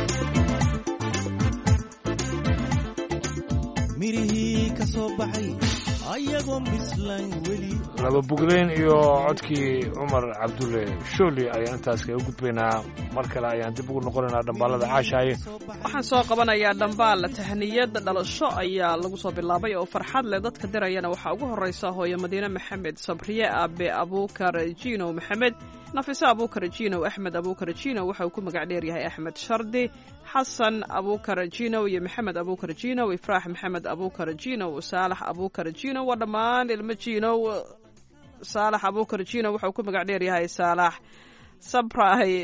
mirihii ka soo baxay ayagoon bislayn weli laba bugleyn iyo codkii cumar cabdulle shooli ayaan intaas kaga gudbaynaa mar kale ayaan dib ugu noqonaynaa dhambaalada caashaaye waxaan soo qabanayaa dhambaal tahniyad dhalasho ayaa lagu soo bilaabay oo farxad leh dadka dirayana waxaa ugu horreysa hooyo madiine maxamed sabriye aabe abuukar jinow maxamed nafiso abuukar jinow axmed abuukar jinow waxa uu ku magac dheeryahay axmed shardi xasan abuukar jinow iyo maxamed abuukar jinow ifraax maxamed abuukar jinow saalax abuukar jinow waa dhammaan ilmo jinow saalax abuukar jinow waxa uu ku magac dheeryahay saalax sabray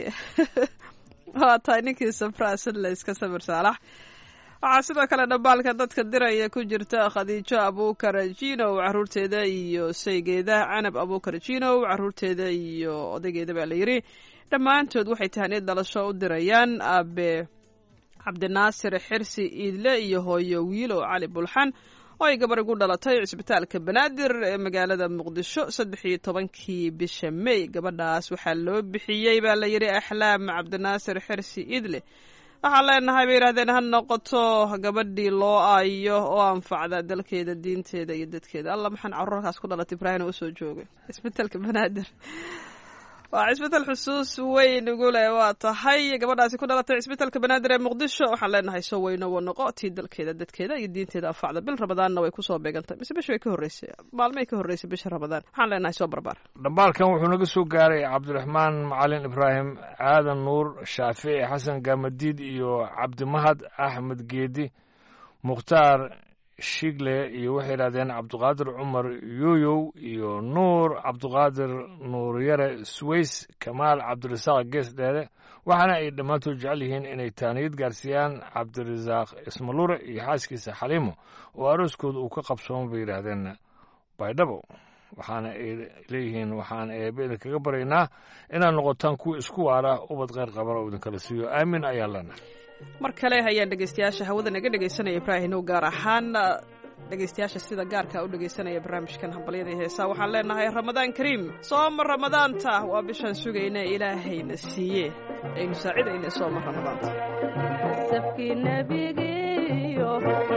waa tahay ninkii sabraa sidla iska sabir saalax waxaa sidoo kale dhambaalka dadka diraya ku jirta khadiijo abuukar jinow caruurteeda iyo saygeeda canab abuukar jinow caruurteeda iyo odaygeeda baa la yidhi dhammaantood waxay tahaniyad dhalasho u dirayaan aabe cabdinaasir xirsi iidle iyo hooyo wiilo cali bulxan oo ay gabar igu dhalatay cisbitaalka banaadir ee magaalada muqdisho saddex iyo tobankii bisha may gabadhaas waxaa loo bixiyey baa la yidhi axlaam cabdinaasir xirsi idle waxaan leenahay bay yidhahdeen ha noqoto gabadhii loo aayo oo anfacda dalkeeda diinteeda iyo dadkeeda alla maxaan carruurkaas ku dhalatay ibraahim oo usoo joogay cisbitaalka banaadir waa cisbital xusuus weyn ugu leh waa tahay gabadhaasi ku dhalatay cisbitaalka banaadir ee muqdisho waxaan leenahay soo weyno wa noqo tii dalkeeda dadkeeda iyo diinteeda anfacda bil ramadaanna way kusoo beegantay mise bish way ka horreysay maalmay ka horreysay bisha ramadaan waxaan leenahay soo barbaar dhambaalkan wuxuu naga soo gaaray cabdiraxmaan macalin ibraahim aadan nuur shaafici xasan gaamadiid iyo cabdimahad axmed geedi mukhtaar shigle iyo waxay yidhahdeen cabdiqaadir cumar yuyow iyo nuur cabdiqaadir nuuryare suweys kamaal cabdirasaaq gees dheere waxaana ay dhammaantood jecel yihiin inay taaniyad gaarsiiyaan cabdirasaaq ismalure iyo xaaskiisa xaliimo oo arooskooda uu ka qabsoomo bay yidhaahdeen baydhabo waxaana ay leeyihiin waxaan eebe idinkaga baryaynaa inaad noqotaan kuwa isku waara ubad kheyr qabana oo idinkala siiyo aamin ayaan leenahay mar kale ayaan dhegeystayaasha hawada naga dhegeysanaya ibraahinow gaar ahaan dhegeystayaasha sida gaarka u dhegeysanaya barnaamijkan hambalyada heesaa waxaan leenahay ramadaan kariim sooma ramadaanta waa bishaan sugayna ilaahayna siiye aynu saacidayna sooma ramadaanta safkii nebigiiyo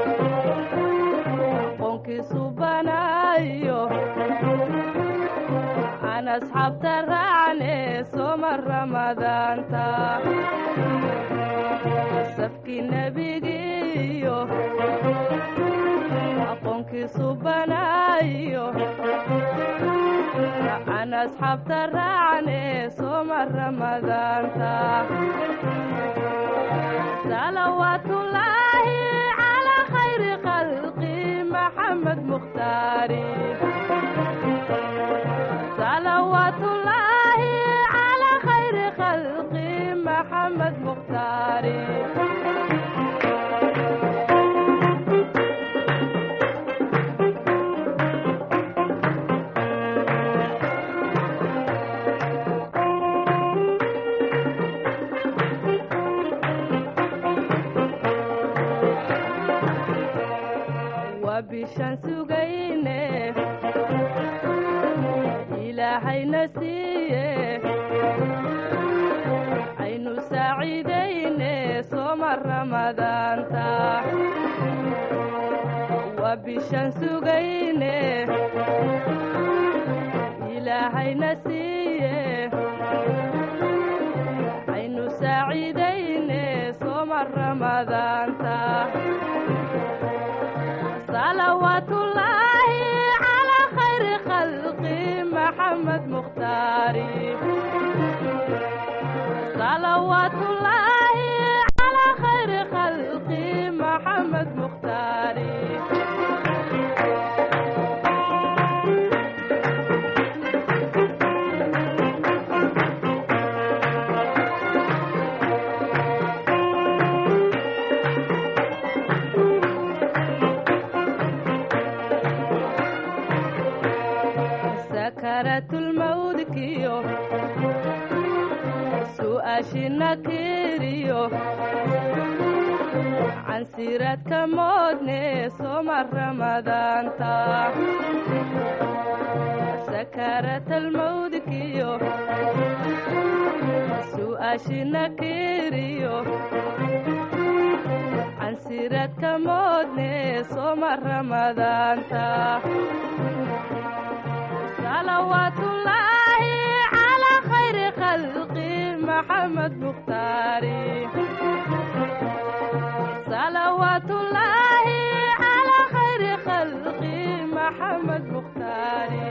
qoonkiisu banaayo aan asxaabta raacne sooma ramadaanta safkii nebigiiyo aqoonkiisu banaayo aan asxaabta raacne sooma ramadaanta salawaatullaahi calaa khayri khalqi maxamed mukhtaari salawaatullaahi calaa khayri khalqi maxamed mukhtaari waa bishaan sugayne ilaahayna siiye aynu saaciidayne sooma ramadaanta waa bishaan sugayne ilaahayna siiye aynu saaciidayne sooma ramadaanta salawaatullaahi calaa khayri khalqi maxamed mukhtaari salawaatullaahi calaa khayri khalqi maxamed mukhtaari sakaratulmawdkiyo su'aashina kiriyo cansiradka moodne sooma ramadaanta sakaratalmawdkiyo su'aashina kiriyo cansiradka moodne sooma ramadaanta salawaatullaahi calaa khayri khalqi maxamed mukhtaari salawaatullaahi calaa khayri khalqi maxamed mukhtaari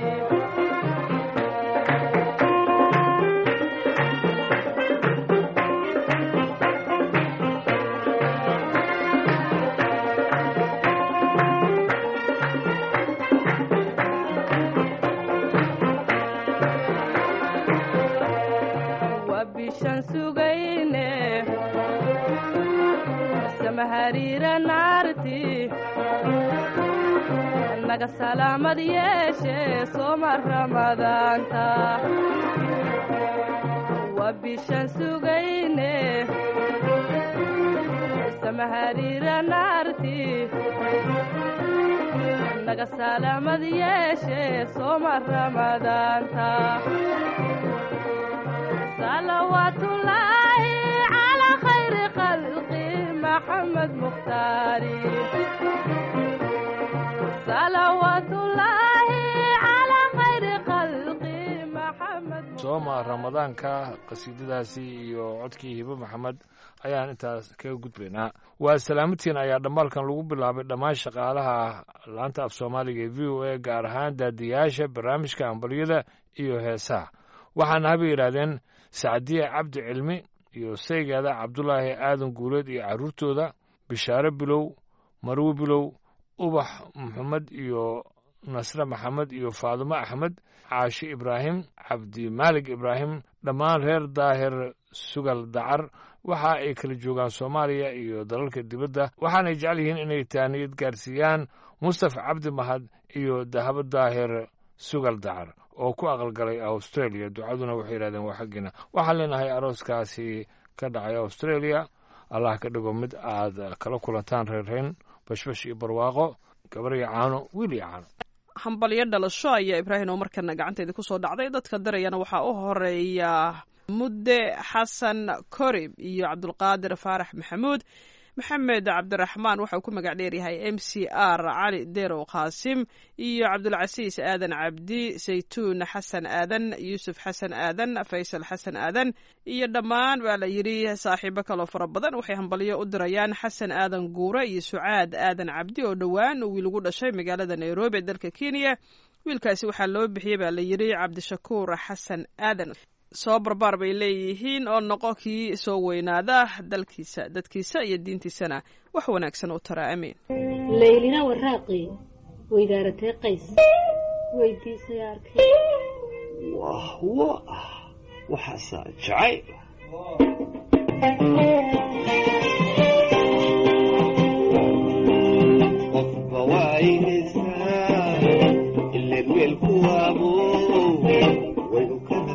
waa bishaan sugayne samahariira naarti naga salaamad yeeshe sooma ramadaanta waa bishaan sugayne samahariira naarti naga salaamad yeeshe sooma ramadaanta salawaatullaahi calaa khayri khalqi maxamed mukhtaari salawaatullaahi calaa khayri khalqi maxamed sooma ramadaanka qasiidadaasi iyo codkii hibo maxamed ayaan intaas kaga gudbaynaa waa salaamatiin ayaa dhammaalkan lagu bilaabay dhammaan shaqaalaha laanta af soomaaliga ee v o a gaar ahaan daadiyaasha barnaamijka ambaliyada iyo heesaha waxaana haba yidhaahdeen sacdiye cabdi cilmi iyo saygeeda cabdulaahi aadan guuleed iyo carruurtooda bishaare bilow marwe bilow ubax maxamed iyo nasre maxamed iyo faadumo axmed caashi ibraahim cabdimaalig ibraahim dhammaan reer daahir sugal dacar waxa ay kala joogaan soomaaliya iyo dalalka dibadda waxaanay jecel yihiin inay taaniyad gaarsiiyaan mustafa cabdi mahad iyo dahabo daahir sugal dacar oo ku aqalgalay australia ducaduna waxay yidhahdeen waa xaggiina waxaan leenahay arooskaasi ka dhacay australia allah ka dhigo mid aad kala kulantaan reerreyn bashbash iyo barwaaqo gabar iyo caano wiil iyo caano hambalyo dhalasho ayaa ibraahim oo markana gacanteeda kusoo dhacday dadka darayana waxaa u horeeya mudde xasan korib iyo cabdulqaadir faarax maxamuud maxamed cabdiraxmaan waxa uu ku magac dheeryahay m c r cali derow qaasim iyo cabdulcasiis aadan cabdi saytuun xasan aadan yuusuf xasan aadan faysal xasan aadan iyo dhammaan baa la yidhi saaxiibo kaloo fara badan waxay hambalyo u dirayaan xasan aadan guure iyo sucaad aadan cabdi oo dhowaan uu wiil ugu dhashay magaalada nairobi ee dalka kenya wiilkaasi waxaa loo bixiyey baa la yidhi cabdishakuur xasan aadan soo barbaar bay leeyihiin oo noqo kii soo weynaada dalkiisa dadkiisa iyo diintiisana wax wanaagsan u tara amiin laylina waraaqi weydaaratee qays weydiisay arkay wahwo waxaasaa jacay qofba waynaysaa ileen weelku waabo way u kala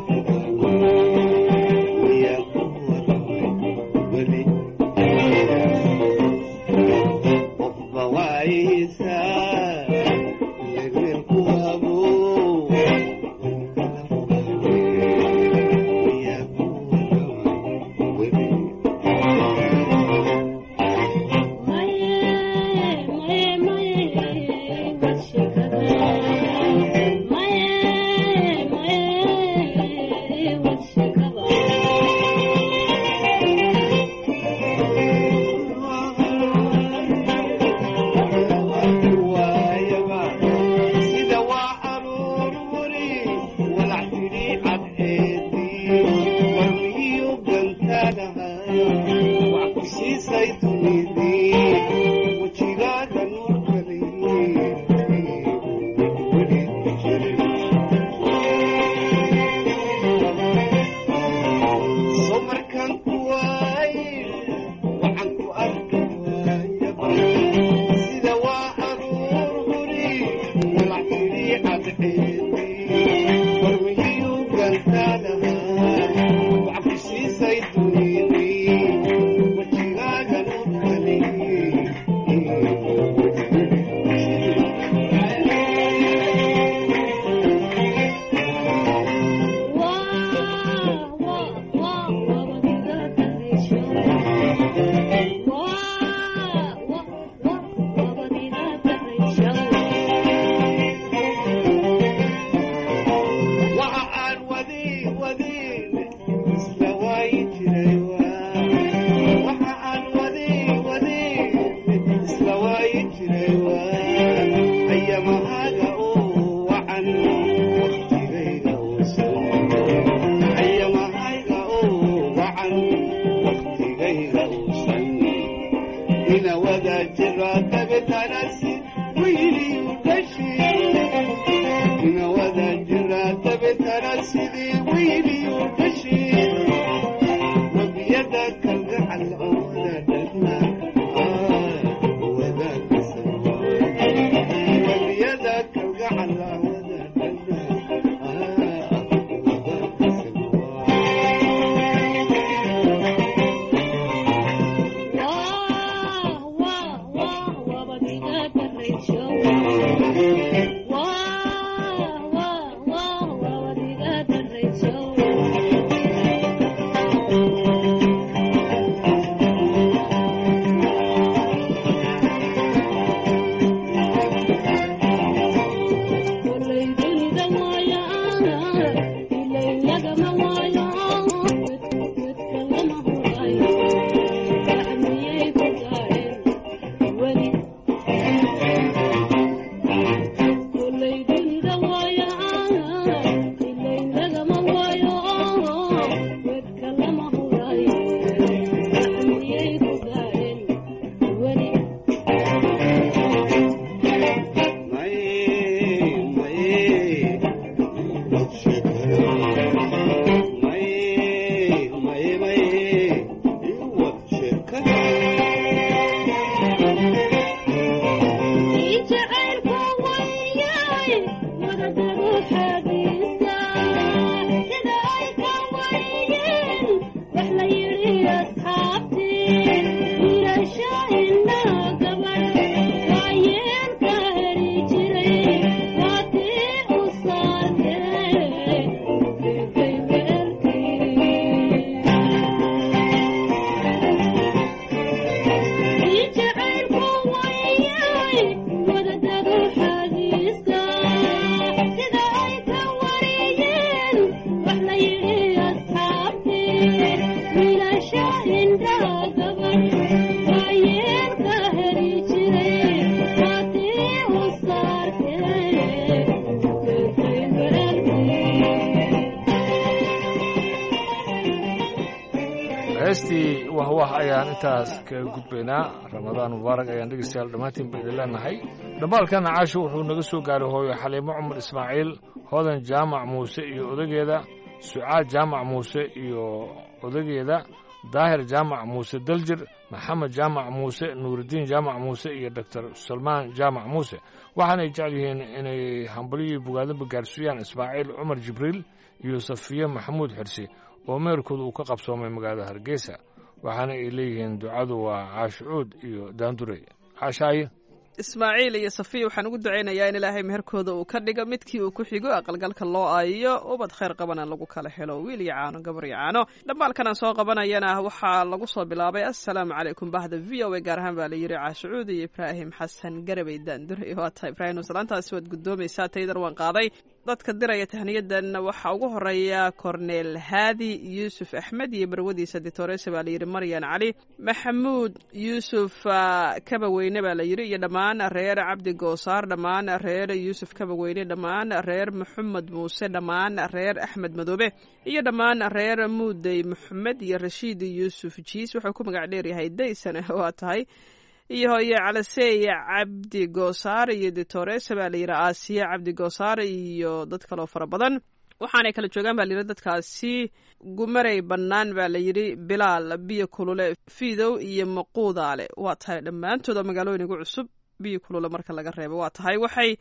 heestii wahwah ayaan intaas kaga gudbaynaa ramadaan mubaarak ayaan dhegeystayaal dhammaantiin ba idin leenahay dhambaalkana caasho wuxuu naga soo gaaray hooyo xaliimo cumar ismaaciil hodan jaamac muuse iyo odageeda sucaad jaamac muuse iyo odageeda daahir jaamac muuse daljir maxamed jaamac muuse nuuridiin jaamac muuse iyo doctor salmaan jaamac muuse waxaanay jecel yihiin inay hambalyoii bogaadaba gaarsiiyaan ismaaciil cumar jibriil iyo safiye maxamuud xirsi oo meerkooda uu ka qabsoomay magaalada hargeysa waxaana ay leeyihiin ducadu waa caashucuud iyo daandurey caashaaye ismaaciil iyo safiya waxaan ugu ducaynayaa in ilaahay meherkooda uu ka dhigo midkii uu ku xigo aqalgalka loo aayiyo ubad khayr qabana lagu kala helo wiil iyo caano gabar iyo caano dhambaalkan aan soo qabanayana waxaa lagu soo bilaabay assalaamu calaykum bahda v o a gaar ahaan baa la yidhi caashucuud iyo ibraahim xasan garabey daandure waa tahay ibraahim salaantaasi waad gudoomaysaa taydan waan qaaday dadka diraya tahniyadan waxaa ugu horeeya korneel haadi yuusuf axmed iyo barwadiisa ditorese baa layidhi maryan cali maxamuud yuusuf kabaweyne baa layidhi iyo dhammaan reer cabdi goosaar dhammaan reer yuusuf kabaweyne dhammaan reer maxamed muuse dhammaan reer axmed madoobe iyo dhammaan reer muudey maxamed iyo rashiid yuusuf jiis wuxuu ku magac dheeryahay daysan waa tahay iyo hooye calaseeye cabdi goosaar iyo ditorese baa layidhi aasiya cabdi goosaar iyo dad kaloo fara badan waxaanay kala joogaan baa layidhi dadkaasi gumarey bannaan baa layidhi bilaal biyo kulule fiidow iyo maquudaale waa tahay dhammaantooda magaalooyin ugu cusub biyo kulule marka laga reebo waa tahay waxay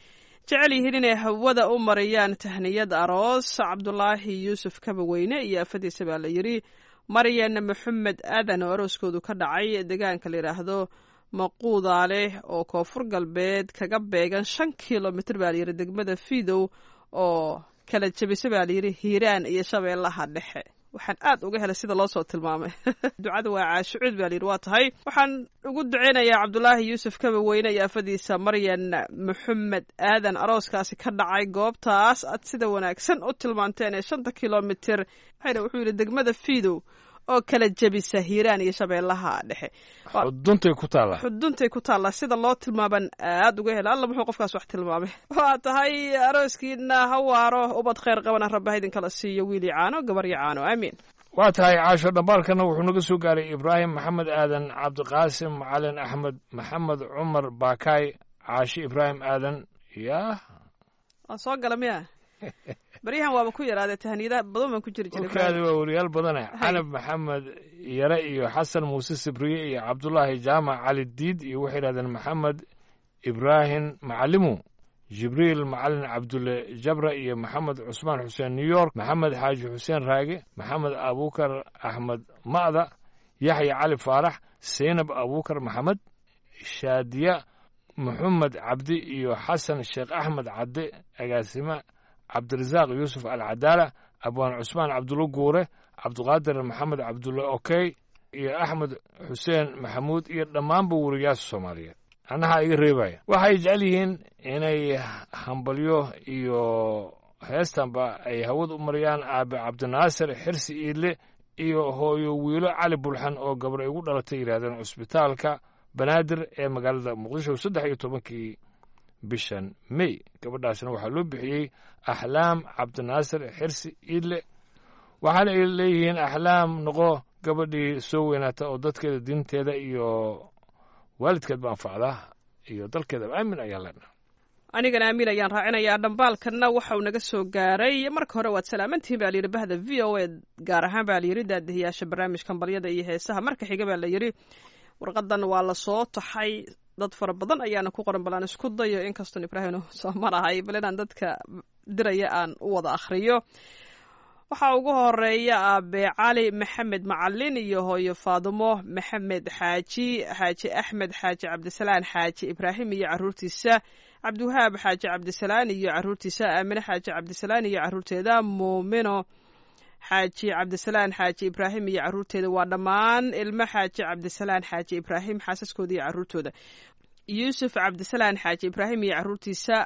jecel yihiin inay hawada u mariyaan tahniyad aroos cabdulaahi yuusuf kabaweyne iyo afadiisa baa la yidhi maryan maxamed aadan oo arooskoodu ka dhacay deegaanka la yidhaahdo maquudaale oo koonfur galbeed kaga beegan shan kilomitr baa layidhi degmada fidow oo kala jebisa baa layidhi hiiraan iyo shabeellaha dhexe waxaan aad uga helay sida loo soo tilmaamay ducada waa caashucuud baa layidhi waa tahay waxaan ugu duceynayaa cabdulaahi yuusuf kabaweyne iyo afadiisa maryan maxamed aadan arooskaasi ka dhacay goobtaas aad sida wanaagsan u tilmaanteen ee shanta kilomitr waxayna wuxuu yidhi degmada fidow oo kala jebisa hiiraan iyo shabeellaha dhexe xuduntay ku taallaa xuduntay ku taallaa sida loo tilmaaban aad uga hela alla muxuu qofkaas wax tilmaamay waa tahay arooskiina ha waaro ubad khayr qabana rabba ha idinkala siiyo wiili caano gabaryo caano aamiin waa tahay caasho dhambaalkana wuxuu naga soo gaaray ibraahim maxamed aadan cabdiqaasim macalin axmed maxamed cumar baakaay caashi ibraahim aadan yaa waa soo gala miya baryahan waaba ku yaraadee tahniyada badan baan ku jiri jiray kaadi waa wariyaal badane canab maxamed yare iyo xasan muuse sibriye iyo cabdulaahi jaamac cali diid iyo waxay yidhahdeen maxamed ibraahim macalimu jibriil macalin cabdulle jabra iyo maxamed cusmaan xuseen new york maxamed xaaji xuseen raage maxamed abuukar axmed ma'da yaxya cali faarax seynab abuukar maxamed shaadiya maxamed cabdi iyo xasan sheekh axmed cadde agaasime cabdirasaaq yuusuf alcadaala abwaan cusmaan cabdulle guure cabdiqaadir maxamed cabdulle okey iyo axmed xuseen maxamuud iyo dhammaanba weriyaasha soomaaliyeed annahaa iga reebaya waxay jecel yihiin inay hambalyo iyo heestanba ay hawad u mariyaan aabe cabdinaasir xirsi iidle iyo hooyo wiilo cali bulxan oo gabar ay ugu dhalatay yidhahdeen cusbitaalka banaadir ee magaalada muqdisho saddex iyo tobankii bishan may gabadhaasna waxaa loo bixiyey axlaam cabdinaasir xirsi iidle waxaana ay leeyihiin axlaam noqo gabadhii soo weynaata oo dadkeeda diinteeda iyo waalidkeedba anfacdaa iyo dalkeedaba aamin ayaan leenaha anigana aamin ayaan raacinayaa dhambaalkanna waxa uu naga soo gaaray marka hore waad salaamantihiin baa layidhi bahda v o a gaar ahaan baa layidhi daadihiyaasha barnaamijkan balyada iyo heesaha marka xiga baa layidhi warqadan waa la soo taxay dad fara badan ayaana ku qoran bal aan isku dayo inkastoo ibraahim soo marahay bal inaan dadka diraya aan u wada akhriyo waxaa ugu horeeya aabe cali maxamed macalin iyo hooyo faadumo maxamed xaaji xaaji axmed xaaji cabdisalaan xaaji ibraahim iyo caruurtiisa cabdiwahaab xaaji cabdisalaan iyo caruurtiisa aamine xaaji cabdisalaan iyo caruurteeda muumino xaaji cabdisalaan xaaji ibraahim iyo caruurteeda waa dhammaan ilmo xaaji cabdisalaan xaaji ibraahim xaasaskooda iyo caruurtooda yuusuf cabdisalaan xaaji ibraahim iyo caruurtiisa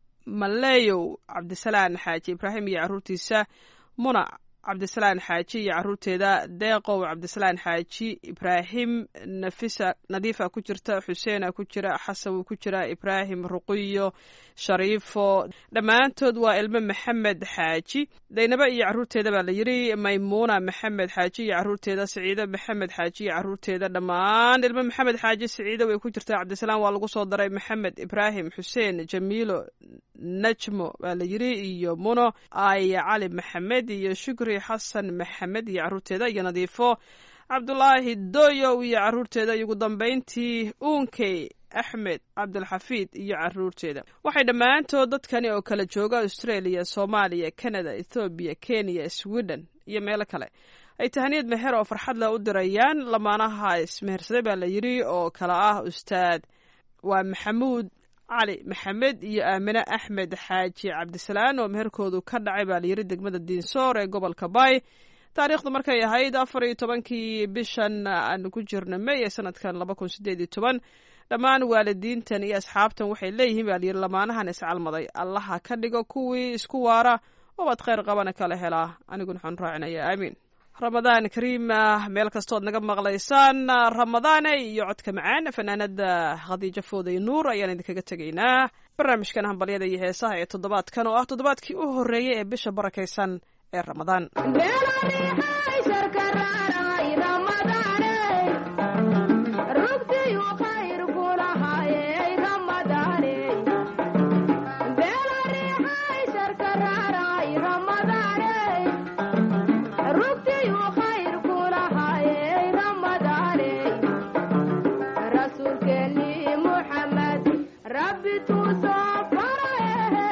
maleyow cabdisalaan xaaji ibraahim iyo caruurtiisa muna cabdisalaan xaaji iyo caruurteeda deeqow cabdisalaan xaaji ibraahim nafisa nadiifa ku jirta xuseena ku jira xasan ku jira ibraahim ruqiyo shariifo dhammaantood waa ilmo maxamed xaaji daynabo iyo caruurteeda baa la yidhi maymuuna maxamed xaaji iyo caruurteeda siciido maxamed xaaji iyo caruurteeda dhammaan ilmo maxamed xaaji siciido way ku jirtaa cabdisalaan waa lagu soo daray maxamed ibraahim xuseen jamiilo najmo baa la yidhi iyo muno aya cali maxamed iyo shukri xasan maxamed iyo caruurteeda iyo nadiifo cabdulaahi doyow iyo caruurteeda iyo ugu dambayntii uunkey axmed cabdulxafiid iyo caruurteeda waxay dhammaantood dadkani oo kala jooga australia soomaaliya canada ethoobiya kenya sweden iyo meelo kale ay tahaniyad meher oo farxad leh u dirayaan lamaanaha ismehersaday baa la yidhi oo kale ah ustaad waa maxamuud cali maxamed iyo aamine axmed xaaji cabdisalaan oo meherkoodu ka dhacay baa layidhi degmada diinsoor ee gobolka bay taariikhdu markay ahayd afar iyo tobankii bishan aanu ku jirna may ee sanadkan laba kun sideed iyo toban dhammaan waalidiintan iyo asxaabtan waxay leeyihiin baa layidhi lamaanahan iscalmaday allaha ka dhigo kuwii isku waara ubad khayr qabana kala helaa aniguna waxaan raacinayaa aamiin ramadaan kariim meel kastood naga maqlaysaan ramadaane iyo codka macaan fanaanada khadiijo fooday nuur ayaan idinkaga tegaynaa barnaamijkan hambalyada iyo heesaha ee toddobaadkan oo ah toddobaadkii u horreeyay ee bisha barakaysan ee ramadaan Rabbi tu soo faraye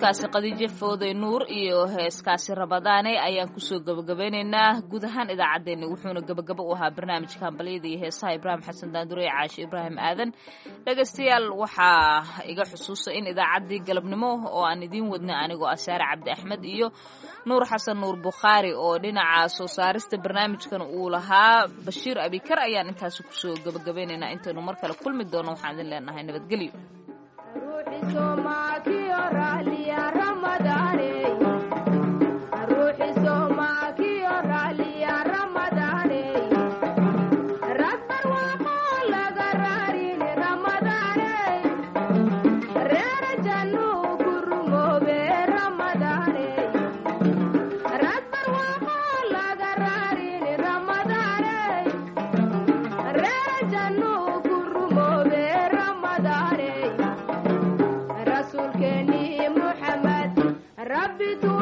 codkaasi khadiijo fooday nuur iyo heeskaasi rabadaane ayaan kusoo gabagabeynaynaa guud ahaan idaacaddeenna wuxuuna gabagabo u ahaa barnaamijka hambalyada iyo heesaha ibraahim xasan daandure ee caashe ibraahim aadan dhegaystayaal waxaa iga xusuusa in idaacaddii galabnimo oo aan idiin wadnay anigoo asaare cabdi axmed iyo nuur xasan nuur bukhaari oo dhinaca soo saarista barnaamijkan uu lahaa bashiir abikar ayaan intaasi kusoo gabagabeynaynaa intaynu mar kale kulmi doono waxaan idin leenahay nabadgelyo ربي